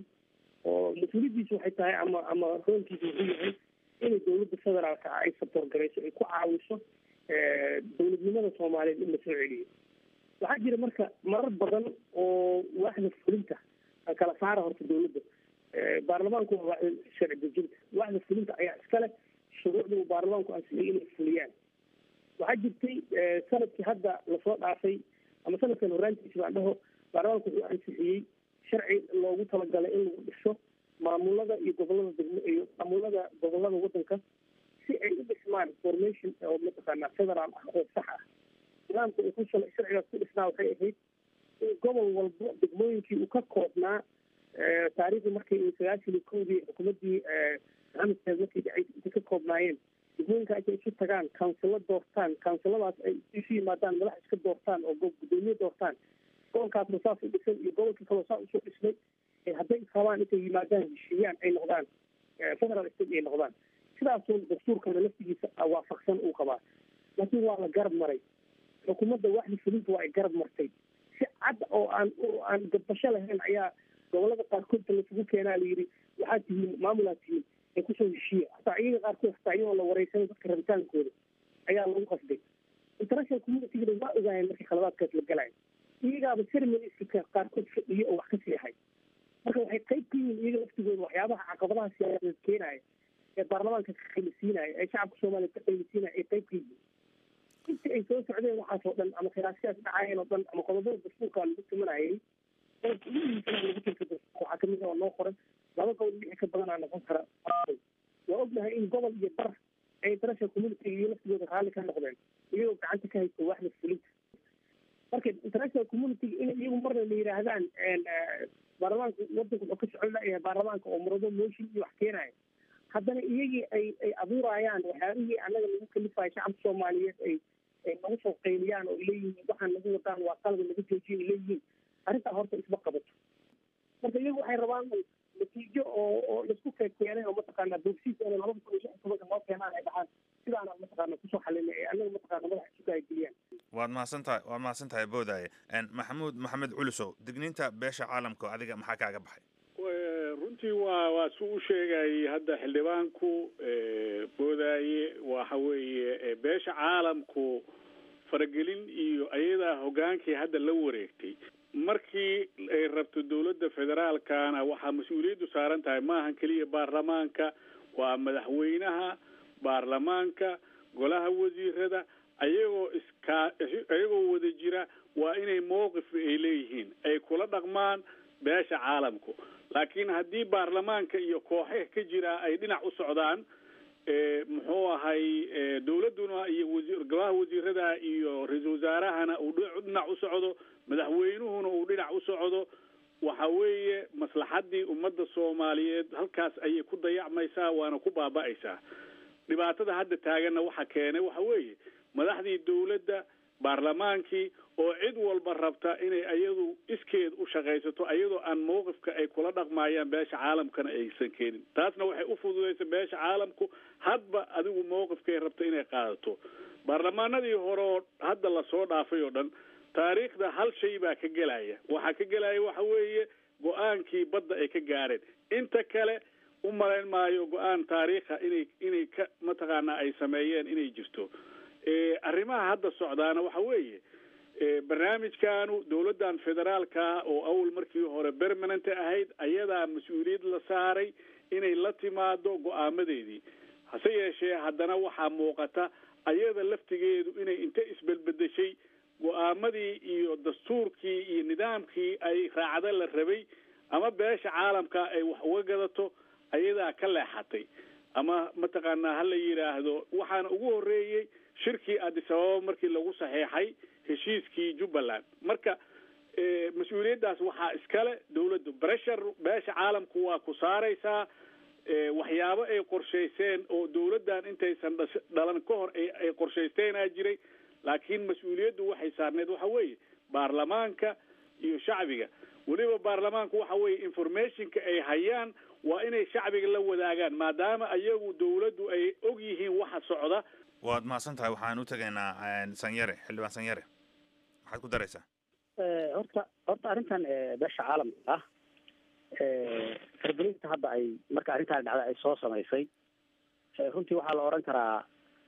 G: oo mas-uuliyaddiisu waxay tahay ama ama roolkiisu wuxuu yahay inay dowladda federaalka ah ay saboor garayso ay ku caawiso dowladnimada soomaaliyeed in la soo celiyo waxaa jira marka marar badan oo waaxda fulinta kala saara horta dowladda baarlamaanku waa waaxda sharci dejinta waaxda fulinta ayaa iskale shuruucda uu baarlamaanku ansixiyay inay fuliyaan waxaa jirtay sanadkii hadda lasoo dhaafay ama sanadkan horaantiisa baan dhaho baarlamaanku wuxuu ansixiyey sharci loogu talagalay in lagu dhiso maamulada iyo gobolada degmo iyo maamulada gobolada wadanka si ay u dhismaan formation oo mataqaanaa federaal ah oo sax ah nidaamka uu ku sal sharcigaas ku dhisnaa waxay ahayd in gobol walbo degmooyinkii uu ka koobnaa taariikhdii markii sagaashan iyo kowdii xukuumaddii maxamed markii dhacay intay ka koobnaayeen degmooyinka intay isu tagaan councilo doortaan counciladaas ay isu yimaadaan madax iska doortaan oo gudoomiye doortaan gobolkaasna saas u dhisan iyo gobolkii kaloo saa usoo dhisnay hadday rabaan intay yimaadaan heshiiyaan ay noqdaan federal state ay noqdaan sidaasuu dastuurkana laftigiisa waafaqsan uu qabaa laakiin waa la garab maray xukuumadda waaxda fulinta waa ay garab martay si cad oo aan aan gabasho lahayn ayaa gobolada qaarkoodta lasugu keenaa layidhi waxaad tihiin maamulaad tihiin ee kusoo heshiiya hataa iyaga qaarkood hataa iyagoo la wareysanay dadka rabitaankooda ayaa lagu qasday international communitygana waa ogaayeen markii khaladaadkaas la galayo iyagaaba ceremoniska qaarkood fadhiyo oo wax ka seexay marka waxay qayb ka yihiin iyaga laftigooda waxyaabaha caqabadaha siyaasadeed keenaya ee baarlamaanka ka qaylisiinaya ee shacabka soomaaliya ka qaylisiinaya ay qayb ka yihiin intii ay soo socdeen waxaas oo dhan ama khilaafsiyaas dhacayeen oo dhan ama qodobada dastuurka lagu tumanayay lagu tirka dastuurka waxaa kamid oo noo qoran laba gobol wixii ka badanaa noqon kara waa ognahay in gobol iyo bar ay international community iyo laftigooda raalli ka noqdeen iyagoo gacanta ka haysta waaxda fulinta marka international community in iyagu marna la yidhaahdaan baarlamaanka wadanka wuxuu ka socon layahay baarlamaanka oo murado motion iyo wax keenaya haddana iyagii ay ay abuurayaan waxyaabihii annaga lagu kalifayo shacabka soomaaliyeed ay ay nagu soo qayliyaan oo leeyihiin waxaan nagu wadaan waa qalada laga joojiyo ay leeyihiin arrintaa horta isma qabato marka iyagu waxay rabaan natiijo oo oo laisku keenay oo mataqaanaa boogsiis inay labada kun iyo lix iyo tobanka noo keenaan ay dhahaan sidaana mataqaana kusoo xalinay ee annaga mataqaana madaxa isu gaaygeliyaan
B: waad mahadsan tahay waad mahadsan tahay boodaaye maxamuud maxamed culusow digniinta beesha caalamka adiga maxaa kaaga baxay
H: runtii waa waa su u sheegayay hadda xildhibaanku boodaaye waxa weeye beesha caalamku faragelin iyo ayadaa hogaankii hadda la wareegtay markii ay rabto dowladda federaalkana waxaa mas-uuliyaddu saaran tahay maahan keliya baarlamaanka waa madaxweynaha baarlamaanka golaha wasiirada ayagoo iskaa ayagoo wada jira waa inay mowqif ay leeyihiin ay kula dhaqmaan beesha caalamku laakiin haddii baarlamaanka iyo kooxeha ka jira ay dhinac u socdaan muxuu ahay dowladduna iyo wasi golaha wasiirada iyo ra-iisul wasaarahana uu dhinac u socdo madaxweynuhuna uu dhinac u socdo waxa weeye maslaxaddii ummadda soomaaliyeed halkaas ayay ku dayacmaysaa waana ku baaba'aysaa dhibaatada hadda taaganna waxa keenay waxa weeye madaxdii dowladda baarlamaankii oo cid walba rabta inay ayadu iskeed u shaqaysato ayadoo aan mowqifka ay kula dhaqmayaan beesha caalamkana aysan keenin taasna waxay u fududaysa beesha caalamku hadba adigu mowqifkay rabta inay qaadato baarlamaanadii hore oo hadda lasoo dhaafay oo dhan taariikhda hal shay baa ka gelaya waxaa ka gelaya waxa weeye go-aankii badda ay ka gaareen inta kale u malayn maayo go-aan taariikha inay inay ka mataqaanaa ay sameeyeen inay jirto arrimaha hadda socdaana waxa weeye barnaamijkaanu dowladdan federaalka oo awal markii hore permanent ahayd ayadaa mas-uuliyad la saaray inay la timaado go-aamadeedii hase yeeshee haddana waxaa muuqata ayada laftigeedu inay inta isbelbedeshay go-aamadii iyo dastuurkii iyo nidaamkii ay raacda la rabay ama beesha caalamka ay wax uga gadato ayadaa ka leexatay ama mataqaanaa ha la yidhaahdo waxaana ugu horreeyey shirkii addis ababa markii lagu saxeexay heshiiskii jubbaland marka mas-uuliyaddaas waxaa iskale dawladdu breshar beesha caalamku waa ku saaraysaa waxyaabo ay qorshayseen oo dawladdan intaysan dhalan ka hor ay qorshaysteenaa jiray laakiin mas-uuliyaddu waxay saarneed waxa weeye baarlamaanka iyo shacbiga weliba baarlamaanku waxa weeye informationka ay hayaan waa inay shacbiga la wadaagaan maadaama ayagu dawladdu ay og yihiin waxa socda
B: waad mahadsan tahay waxaan u tegaynaa sanyare xildhibaan sanyare maxaad ku daraysaa
F: horta horta arrintan beesha caalamka ah faragelinta hadda ay marka arrintaan dhacda ay soo samaysay runtii waxaa la odhan karaa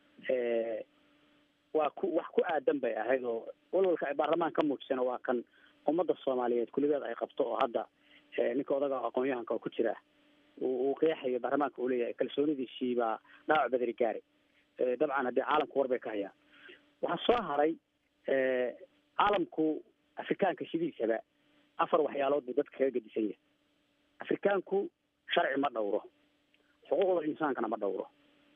F: waa ku wax ku aadan bay ahayd oo walwalka ay baarlamaan ka muujisana waa kan ummadda soomaaliyeed kuligeed ay qabto oo hadda ninka odaga aqoon-yahanka oo ku jira uu qeexayo baarlamaanka uu leeyahay kalsoonidiisii baa dhaawac badari gaaray dabcan haddii caalamku war bay ka hayaan waxaa soo haray caalamku afrikaanka sidiisaba afar waxyaalood buu dadka kaga gedisan yahay afrikaanku sharci ma dhowro xuquuqda insaankana ma dhowro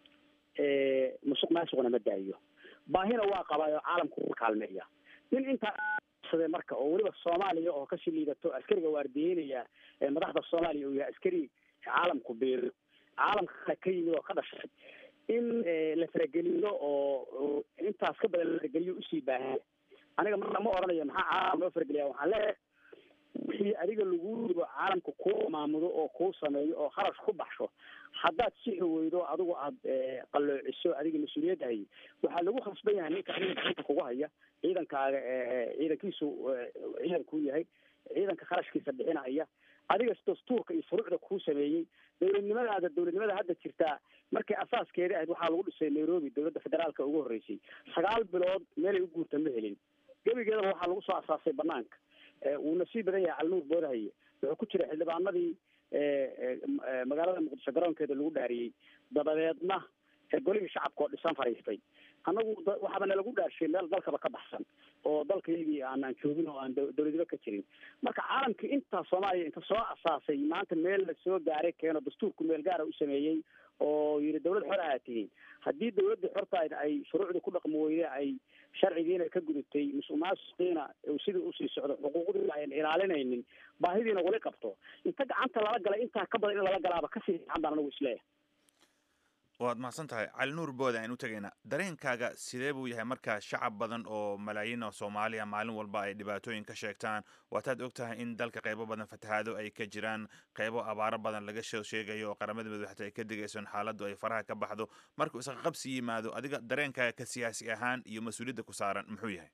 F: musuq maasuqna ma daayo baahina waa qabaayo caalamku u kaalmeeya nin intaa sade marka oo weliba soomaaliya oo kasii liidato askariga waardiyeynaya madaxda soomaaliya uu yahay askari caalamku beero caalamka kale ka yimid oo ka dhashay in la farageliyo oo intaas ka badan la farageliyo usii baahaya aniga marna ma oranayo maxaa caalam loo farageliya waxaan leeyahay wixii adiga lagu ribo caalamka kuu maamudo oo kuu sameeyo oo kharash ku baxsho haddaad sixi weydo adigu aada qalloociso adiga mas-uuliyadda hay waxaa lagu khasban yahay ninka adiga gacanta kugu haya ciidankaaga ciidankiisu ciidankuu yahay ciidanka kharashkiisa bixinaya adiga dastuurka iyo furuucda kuu sameeyey dowladnimadaada dowladnimada hadda jirtaa markay asaaskeeda ahayd waxaa lagu dhisay nairobi dowladda federaalka ugu horreysay sagaal bilood meelay u guurta ma helin gebigeedaba waxaa lagu soo asaasay banaanka wuuna sii badan yahay calnuur boodahaye wuxuu ku jira xildhibaanadii magaalada muqdisho garoonkeeda lagu dhaariyey dabadeedna golihii shacabka oo dhisan fariistay annagu waxaaba nalagu dhaarshay meel dalkaba ka baxsan oo dalkaygii aanaan joogin oo aan dowladiba ka jirin marka caalamkii intaa soomaaliya inta soo asaasay maanta meel la soo gaaray keeno dastuurku meel gaara u sameeyey oo yidhi dawlad xor aad tihiin haddii dawladda xortaayna ay shuruucdii ku dhaqmi weyde ay sharcigiina ka gudubtay musuq maasuqiina sidii usii socdo xuquuqdii ayan ilaalinaynin baahidiina wali qabto inta gacanta lala galay intaa ka badan in lala galaaba kasii fiican baan anagu isleeyahay
B: waad mahadsan tahay cali nuur booda aynu tegaynaa dareenkaaga sidee buu yahay markaa shacab badan oo malaayiin oo soomaaliya maalin walba ay dhibaatooyin ka sheegtaan waataad og tahay in dalka qaybo badan fatahaado ay ka jiraan qaybo abaaro badan laga soo sheegayo oo qaramada madaxta ay ka digayso in xaaladdu ay faraha ka baxdo markuu isqa qabsi yimaado adiga dareenkaaga ka siyaasi ahaan iyo mas-uuliyadda ku saaran muxuu yahay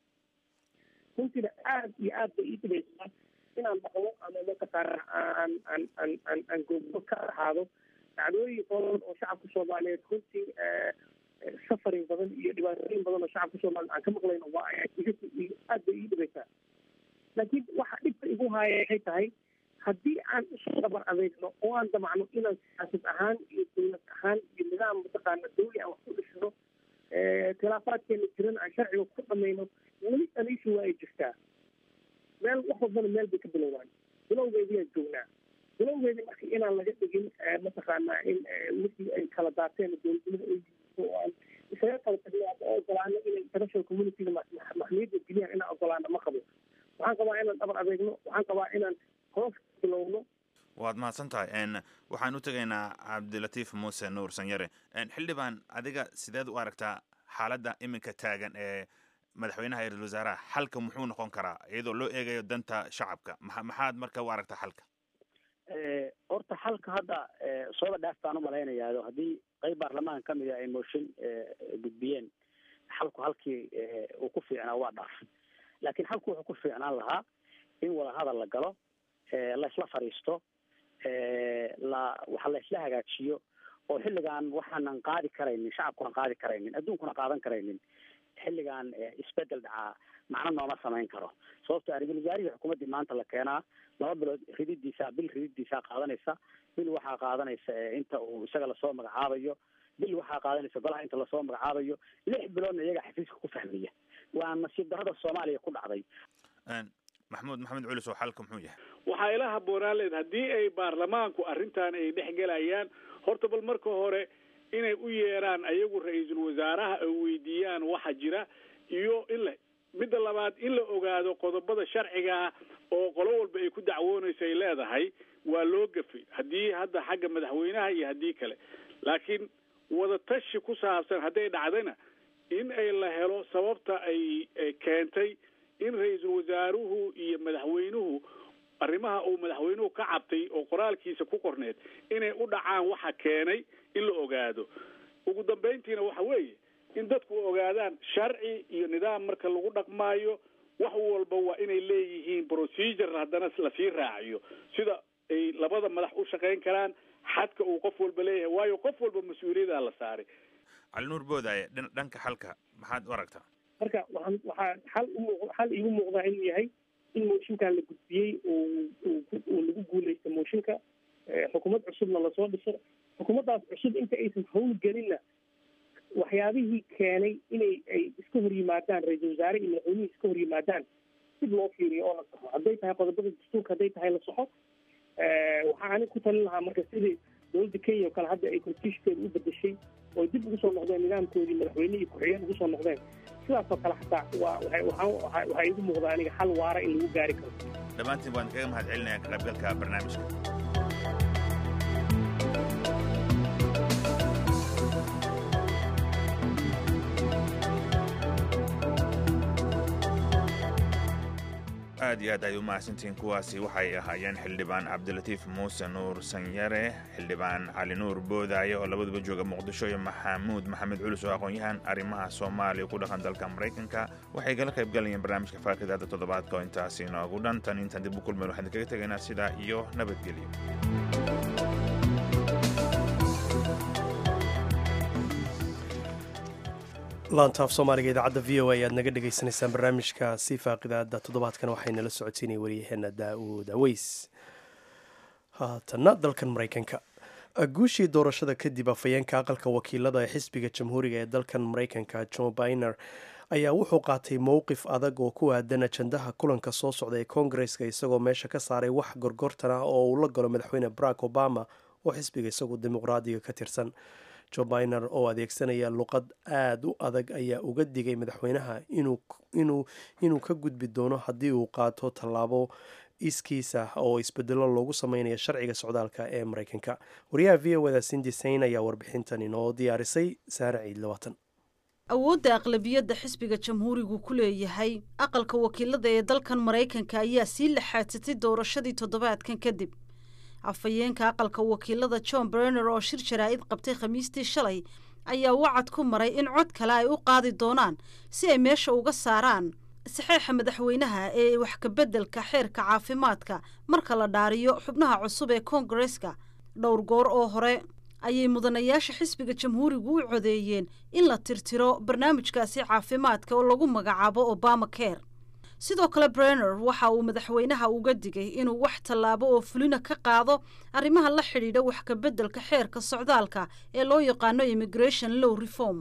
G: runtiina aad iyo aad bay ii dhibaysaa inaan maqlo ama mataqaana aan aan aan aan aan goobgo ka ahaado dhacdooyin badan oo shacabka soomaaliyeed runtii safarin badan iyo dhibaatooyin badan oo shacabka soomaliyeed aan ka maqlayno waa aad bay ii dhibaysaa laakiin waxa dhibka igu haaya waxay tahay haddii aan isu dabar adeegno oo aan damacno inaan siyaasad ahaan iyo dowlad ahaan iyo nidaam mataqaana dawli aan wax ku dhisno khilaafaadkeena jiran aan sharciga ku dhamayno weli aniishu waa ay jirtaa meel wax walbana meel bay ka bilowdaan bilowgeediyaan joognaa bilowgeedi marka inaan laga dhigin mataqaanaa in wixii ay kala daateen dowladnimada ay oo aan isaga kala tagno ama ogolaano inay international communityda maxmiyadda geliyaan inaan ogolaano ma qabo waxaan qabaa inaan dhabar adeegno waxaan qabaa inaan hoos bilowno
B: waad mahadsan tahay waxaan u tegaynaa cabdilatiif muuse nuur sanyare xildhibaan adiga sideed u aragtaa xaaladda iminka taagan ee madaxweynaha iyo ra-isul wasaaraha xalka muxuu noqon karaa iyadoo loo eegayo danta shacabka maa maxaad marka u aragta xalka
F: horta xalka hadda sooba dhaaf baan umalaynayaa haddii qeyb baarlamaan kamid a ay mooshin gudbiyeen xalku halkii uu ku fiicnaa waa dhaafay laakiin xalku wuxuu ku fiicnaan lahaa in wadahadal la galo laisla fadhiisto la waxa laisla hagaajiyo oo xilligan waxaanan qaadi karaynin shacabkunan qaadi karaynin adduunkuna qaadan karaynin xilligan isbedel dhacaa macno nooma samayn karo sababto ra-isul wasaarihii xukuumaddii maanta la keenaa laba bilood rididiisa bil rididiisaa qaadanaysa bil waxaa qaadanaysa inta uu isaga lasoo magacaabayo bil waxaa qaadanaysa golaha inta lasoo magacaabayo lix biloodna iyaga xafiiska ku fahmaya waa nasiib darrada soomaaliya ku dhacday
B: maxamuud maxamed culis oo xalka muxuu yahay
H: waxaa ila habboonaan leed haddii ay baarlamaanku arrintan ay dhex gelayaan horta bal marka hore inay u yeeraan ayagu ra-iisul wasaaraha ay weydiiyaan waxa jira iyo in la midda labaad in la ogaado qodobada sharcigaa oo qolo walba ay ku dacwoonayso ay leedahay waa loo gafay haddii hadda xagga madaxweynaha iyo haddii kale laakiin wadatashi ku saabsan hadday dhacdayna in ay la helo sababta ay keentay in ra-iisul wasaaruhu iyo madaxweynuhu arrimaha uu madaxweynuhu ka cabtay oo qoraalkiisa ku qorneed inay u dhacaan waxa keenay in la ogaado ugu dambayntiina waxa weeye in dadku ogaadaan sharci iyo nidaam marka lagu dhaqmaayo wax walba waa inay leeyihiin procedure haddana lasii raaciyo sida ay labada madax u shaqayn karaan xadka uu qof walba leeyahay waayo qof walba mas-uuliyaddaa la saaray
B: cali nuur boodaaye dhanka xalka maxaad u aragtaa
G: marka waxaan waxaa xal umu xal iigu muuqdaa inuu yahay in mooshinkan la gudbiyey uu lagu guuleysto mooshinka xukuumad cusubna lasoo dhiso xukuumaddaas cusub inta aysan howlgelinna waxyaabihii keenay inay ay iska hor yimaadaan ra-iisul wasaare iyo madaxweynihii iska hor yimaadaan dib loo fiiriyo oo la saxo hadday tahay qodobada dastuurka hadday tahay la saxo waxaa anig ku talin lahaa marka sidii dowladda kenya oo kale hadda ay constitutionkeeda u bedeshay oo dib ugu soo noqdeen nidaamkoodii madaxweyne iyo ku-xigeen ugu soo noqdeen sidaas oo kale xataa waa waay waxaa waxaa iigu muuqdaa aniga xal waara in lagu gaari karo
B: dhammaantiin waan kaga mahad celinaya ka qaybgalka barnaamijka aad iyo aad ay u mahadsantihiin kuwaasi waxay ahaayeen xildhibaan cabdilatiif muuse nuur sanyare xildhibaan cali nuur boodaaye oo labaduba jooga muqdisho iyo maxamuud maxamed culus oo aqoon-yahan arrimaha soomaaliya ku dhaqan dalka maraykanka waxay kala qayb galayeen barnaamijka faakidada toddobaadka oo intaasi inoogu dhan tan intaan dib u kulmeen waxaan kaga tegaynaa sidaa iyo nabadgelyo
A: laantaaf soomaaliga idaacadda v o a ayaad naga dhagaysanaysaan barnaamijka si faaqidaada toddobaadkan waxaynala socodsiinaya waryaheena daa'uud aweys haatanna dalkan maraykanka guushii doorashada kadib afhayeenka aqalka wakiilada ee xisbiga jamhuuriga ee dalkan maraykanka john biner ayaa wuxuu qaatay mowqif adag oo ku aadan ajandaha kulanka soo socda ee koongareska isagoo meesha ka saaray wax gorgortan ah oo uu la galo madaxweyne barack obama oo xisbiga isagu dimuqraadiga ka tirsan jo biner oo adeegsanaya luqad aada u adag ayaa uga digay madaxweynaha inuu ka gudbi doono haddii uu qaato tallaabo iskiisa oo isbedelo loogu sameynayo sharciga socdaalka ee maraykanka wariyaha v o da sindi sain ayaa warbixintan inoo diyaarisay saare ciid labaatan
I: awoodda aqlabiyadda xisbiga jamhuurigu ku leeyahay aqalka wakiilada ee dalkan maraykanka ayaa sii laxaadsatay doorashadii toddobaadkan kadib afhayeenka aqalka wakiilada john berner oo shir jaraa'id qabtay khamiistii shalay ayaa wacad ku maray in cod kale ay u qaadi doonaan si ay meesha uga saaraan saxeixa madaxweynaha ee wax kabeddelka xeerka caafimaadka marka la dhaariyo xubnaha cusub ee koongareska dhowr goor oo hore ayay mudanayaasha xisbiga jamhuurigu u codeeyeen in la tirtiro barnaamijkaasi caafimaadka oo lagu magacaabo obama care sidoo kale brenner waxa uu madaxweynaha uga digay inuu wax tallaabo oo fulina ka qaado arrimaha la xidhiidha wax kabeddelka xeerka socdaalka ee loo yaqaano immigration low reform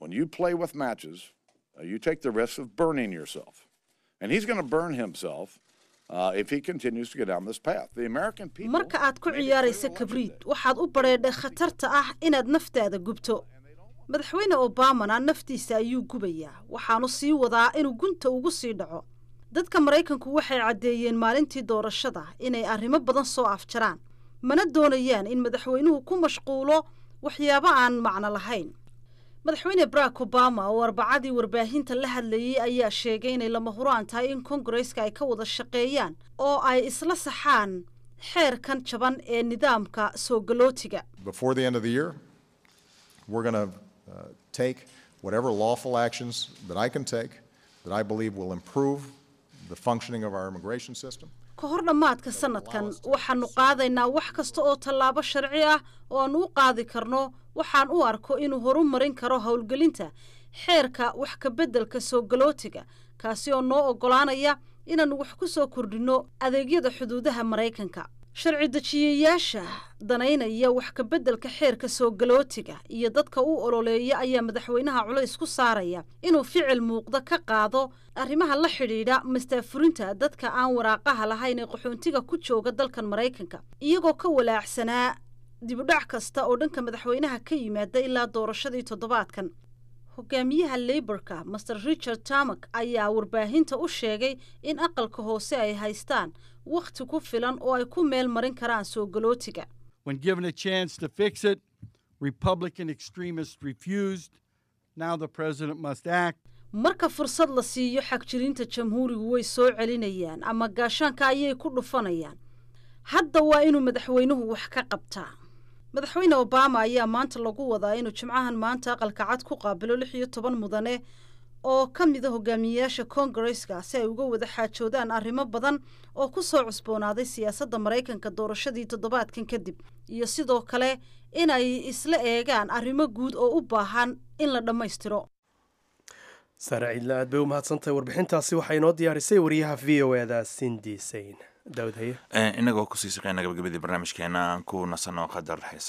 I: marka aad ku ciyaaraysa kabriid waxaad u badheedhay khatarta ah inaad naftaada gubto madaxweyne obamana naftiisa ayuu gubayaa waxaanu sii wadaa inuu gunta ugu sii dhaco dadka maraykanku waxay caddeeyeen maalintii doorashada inay arrimo badan soo afjaraan mana doonayaan in madaxweynuhu ku mashquulo waxyaabo aan macno lahayn madaxweyne barack obama oo arbacadii warbaahinta la hadlayey ayaa sheegay inay lama huraan tahay in kongareska ay ka wada shaqeeyaan oo ay isla saxaan xeerkan jaban ee nidaamka soo galootiga
J: Before the end of the year, we're going to uh, take whatever lawful actions that I can take that I believe will improve the functioning of our immigration system.
I: ka hor dhammaadka sanadkan waxaannu qaadaynaa wax kasta oo tallaabo sharci ah oo aan u qaadi karno waxaan u arko inuu horu marin karo howlgelinta xeerka wax ka beddelka soo galootiga kaasi oo noo oggolaanaya inaannu wax ku soo kordhinno adeegyada xuduudaha maraykanka sharci dejiyayaasha danaynaya wax ka beddelka xeerka soo galootiga iyo dadka u ololeeya ayaa madaxweynaha culays ku saaraya inuu ficil muuqda ka qaado arrimaha la xidhiidha mastaafurinta dadka aan waraaqaha lahayn ee qaxoontiga ku jooga dalkan maraykanka iyagoo ka walaacsanaa dibudhac kasta oo dhanka madaxweynaha ka yimaada ilaa doorashadii toddobaadkan hogaamiyaha leyborka master richard tamak ayaa warbaahinta u sheegay in aqalka hoose ay haystaan wakhti ku filan oo ay ku meel marin karaan soo galootiga
K: When given a chance to fix it, Republican extremists refused. Now the president must act.
I: marka fursad la siiyo xagjirinta jamhuurigu way soo celinayaan ama gaashaanka ayay ku dhufanayaan hadda waa inuu madaxweynuhu wax ka qabtaa madaxweyne obama ayaa maanta lagu wadaa inuu jimcahan maanta aqalka cad ku qaabilo lix iyo toban mudane oo ka mida hogaamiyeyaasha kongareska si ay uga wada xaajoodaan arrimo badan oo ku soo cusboonaaday siyaasadda maraykanka doorashadii toddobaadkan kadib iyo sidoo kale inay isla eegaan arrimo guud oo u baahan in la dhammaystiro
A: saare ciidla aad bay u mahadsantahay warbixintaasi waxaa inoo diyaarisay wariyaha v o eda sindi sayn daawud haye
B: inagoo kusii shaqeyna gabagabadii barnaamijkeena aan ku nasanoo qadar heesa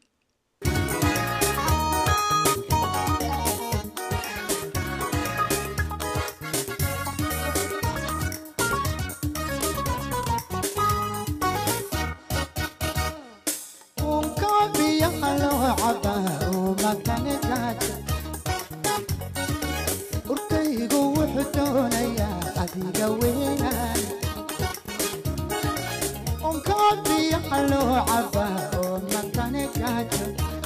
L: urkaygu wuxuu doonayaa adiga weynaan unkaabiyaha loo cabaa oo matane gaajo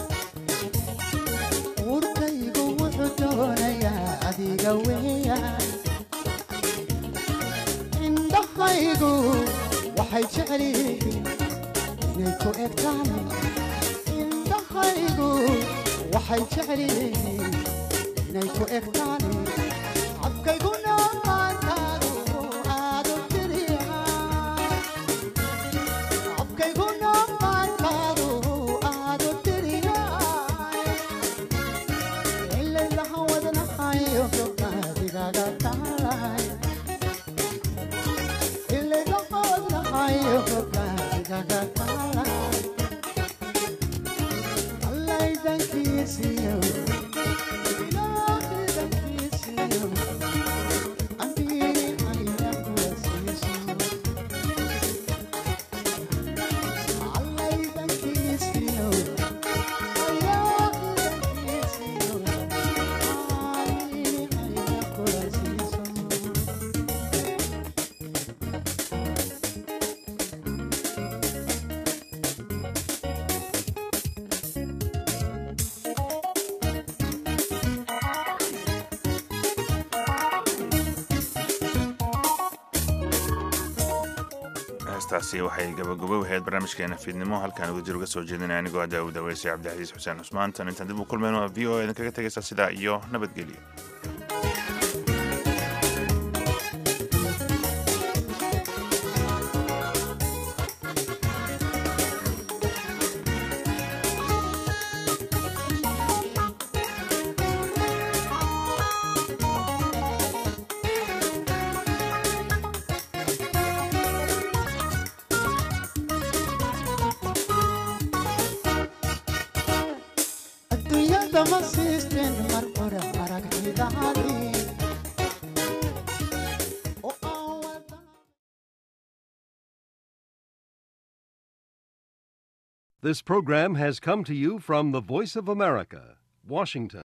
L: urkaygu wuxuu doonayaa adiga weeyaan indhahaygu waxay jecel yihiin inay ku egtaan indhahaygu waxay jecel yihiin inay ku egtaan cabkayguna maantaadu aadu tiriya cabkayguna maantaadu aadu tiriya ilaylaha wadnahayo gobnaadigaga taalay ilaylaha wadnahayo gobnaadigaga taalay allaydankiisiyo
B: heestaasi waxay gabagabo ahayd barnaamijkeena fiidnimo halkaan uga jir uga soo jeedinaya anigoo ah daawud aweysay cabdixasiis xuseen cusmaan tan intaan dib u kulmayno waa v o a idinkaga tegaysa sidaa iyo nabadgelyo
L: adduunyada ma siisteen mar hore aragtidaadii
M: This program has come to you from the Voice of America, Washington.